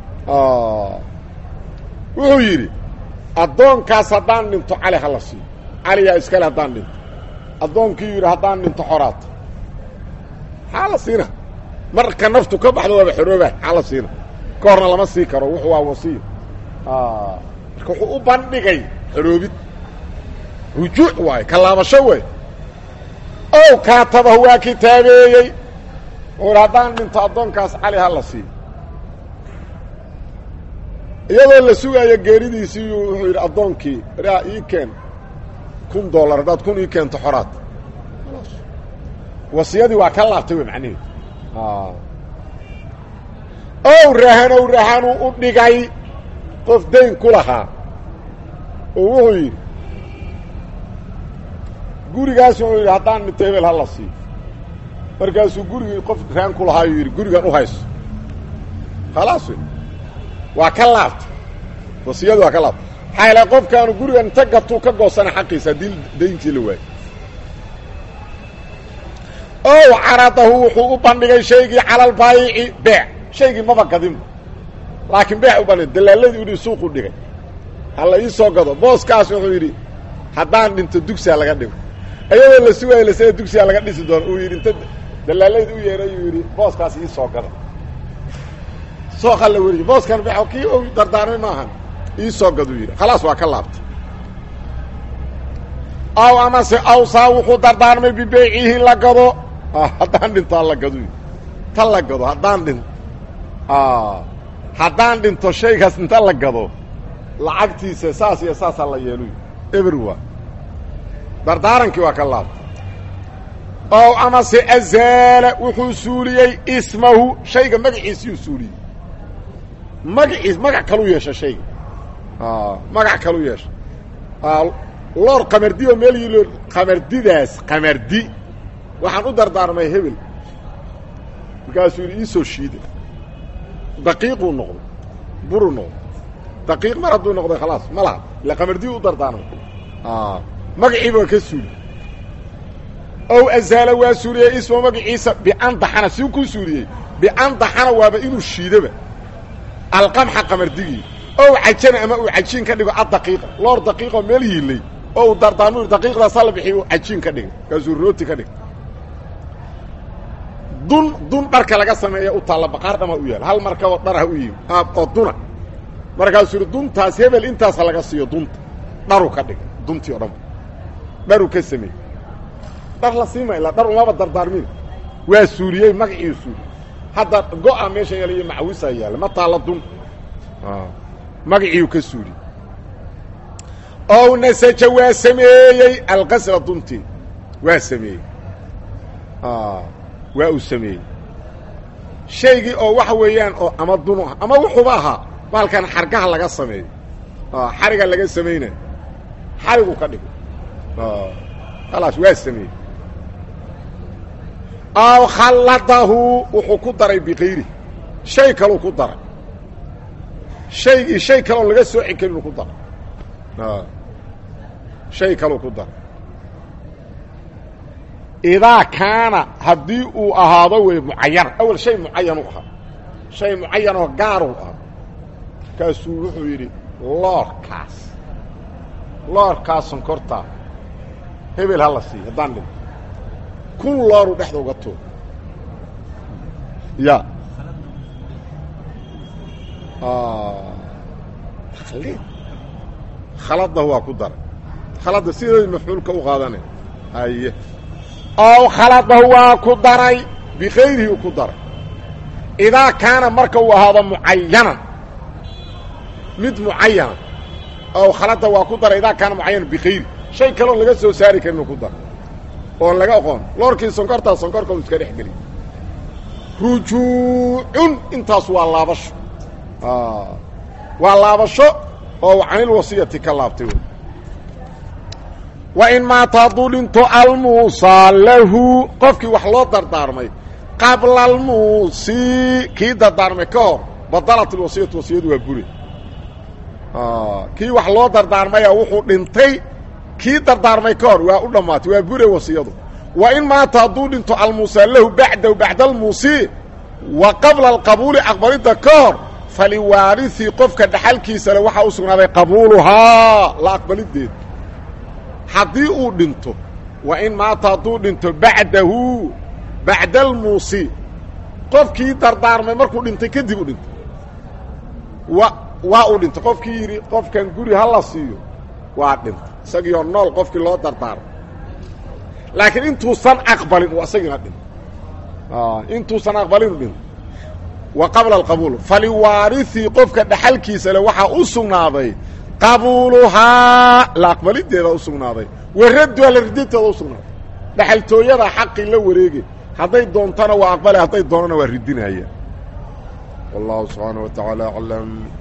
A: wuxuu yidhi addoonkaas haddaan dhinto cali hala siiyo caliyaa iskale haddaan dhinto addoonkii yidhi haddaan dhinto xoraata maxaa la siina marka naftu ka baxdo waaba xorooba maxaa la siina ka horna lama sii karo wuxuu waa wasiyo marka wuxuu u bandhigay xoroobid rujuuc waayo ka laabasho wey ow kaatabahu waa kitaabeeyey wuxuu hi haddaan dhinto addoonkaas cali ha la siiyo iyadoo la sugaayo geeridiisii wuxuu yidhi addoonkii raa ii keen kun dollar haddaad kun ii keento xoraad wasiyadii waa ka laabtay wey macnaheedu ow rahanow rahanuu u dhigay qof dayn ku lahaa oo wuxuu yidhi gurigaas wuxuu yidhi haddaan dhinto hebel ha la siiyo markaasuu gurigii qof rahan ku lahaayuu yidhi gurigan u hayso khalaas wey waa ka laabtay wasiyadu waa ka laabtay maxaa yaele qofkaanu gurigan inta gatuu ka goosana xaqiisa haddii dayntii la waayo ow caradahu wuxuu u bandhigay shaygii cala albaayici beec shaygii maba gadinba laakiin beec u bandhigay dalaaladii u dhi suuqu dhigay hala ii soo gado booskaas wuxuu yidhi haddaan dhinto dugsiha laga dhigo iyadoo la sugaayo lasada dugsiha laga dhisi doono uu yidhi inta dalaaladii u yeeray uu yidhi booskaas ii soo gado sooqa la weriye booskan beec kii u dardaarmay maahan ii soo gaduu yidhi khalaas waa ka laabtay aw amase awsaa wuxuu dardaarmay bibeycihi la gado haddaan dhinto hala gado ta la gado haddaan dhinto haddaan dhinto shaygaas inta la gado lacagtiisa saas iyo saasaa la yeeluy everwa dardaarankii waa ka laabtay ow amase azaala wuxuu suuliyey ismahu shayga magaciisiyuu suuliyey magaciis magac kalu yeesha shayga magac kalu yeesha loor qamardi oo meel yilo qamardidaas qamardi waxaan u dardaarmay hebel markaasuu yidhi iisoo shiida daqiiquu noqday buruu noqday daqiiq mar hadduu noqday khalaas ma laha ila qamardiyu u dardaarmay magaciiba waa ka suuli ow azaala waa suuliyey ismo magaciisa bian daxana siu ku suuliyey bian daxana waaba inuu shiidaba alqamxa qamardigii ow cajana ama uu cajiin ka dhigo addaqiiqa loor daqiiqoo meel yiilay oo uu dardaarmu daqiiqdaasa la bixiy uu cajiin ka dhigay kaasuu rooti ka dhigay dun dun dharka laga sameeya u taalla baqaar dhama u yaal hal markaboo dharah u yimi oo duna markaasuu yidhi duntaas hebel intaasa laga siiyo dunta dharu ka dhigay duntii o dhan dharu ka sameeyey dhar la siima ilaa dhar umaba dardaarmin waa suuliyey magaciiu suuliyey hadda go-a meesha yaala iyo macwisaa yaalla ma taalla dun magaciiu ka suuliyey ow nasaja waa sameeyey alqasra duntii waa sameeyey waa uu sameeyey shaygii oo waxa weeyaan oo ama dunu ah ama wuxuuba ahaa baalkan xargaha laga sameeyo xariga laga samaynayo xarigu ka dhigay khalaas waa sameeyey aw khalladahu wuxuu ku daray bikayri shay kaluu ku daray shaygii shay kaloon laga sooci karinuu ku daray shay kaluu ku daray idaa kaana haddii uu ahaado wey mucayana awel shay mucayanuu ahaa shay mucayanoo gaaruu ahaa markaasuu wuxuu yidhi loorkaas loorkaas sonkortaa hebel ha la siiyo haddaan dhinto kun looruu dhexda uga tuur ya taqliid khaladahu waa ku daray khalada sideed mafcuulka u qaadanay haye ow khaladahu waa ku daray bikayrihi u ku daray idaa kaana marka uu ahaado mucayanan mid mucayana ow khalada waa ku daray idaa kaana mucayanan bikayri shay kaloon laga soo saari karin uu ku daray oon laga aqoon loorkii sonkortaa sonkorka uu iska dhex geliy rujuucun intaas waa laabasho waa laabasho oo canil wasiyati ka laabtay wey wa in maata hadduu dhinto almuusaa lahu qofkii wax loo dardaarmay qabla almuusii kii dardaarmay ka hor badalat ilwasiyatu wasiyadu waa bure kii wax loo dardaarmaya wuxuu dhintay kii dardaarmay ka hor waa u dhammaatay waa bure wasiyadu wa in maata hadduu dhinto almuusaa lahu bacdahu bacda almuusii wa qabla alqabuuli aqbalidda ka hor faliwaariثii qofka dhaxalkiisa le waxaa u sugnaaday qabuuluhaa la aqbalideed haddii uu dhinto wa in maata hadduu dhinto bacdahu bacda almuusi qofkii dardaarmay markuu dhintay kadib u dhintay wa waa uu dhintay qofkii yidhi qofkan guri ha la siiyo waa dhintay isagiioo nool qofkii loo dardaarmay laakiin intuusan aqbalin u isagiina dhintay intuusan aqbalin u dhintay wa qabla alqabuul faliwaariثii qofka dhaxalkiisa le waxaa u sugnaaday qabuuluhaa la aqbalideeda u sugnaaday wa radduha la ridinteeda u sugnaaday dhaxaltooyada xaqii la wareege hadday doontana waa aqbale hadday doonana waa ridinaya wallahu subxaana wa tacaala aclam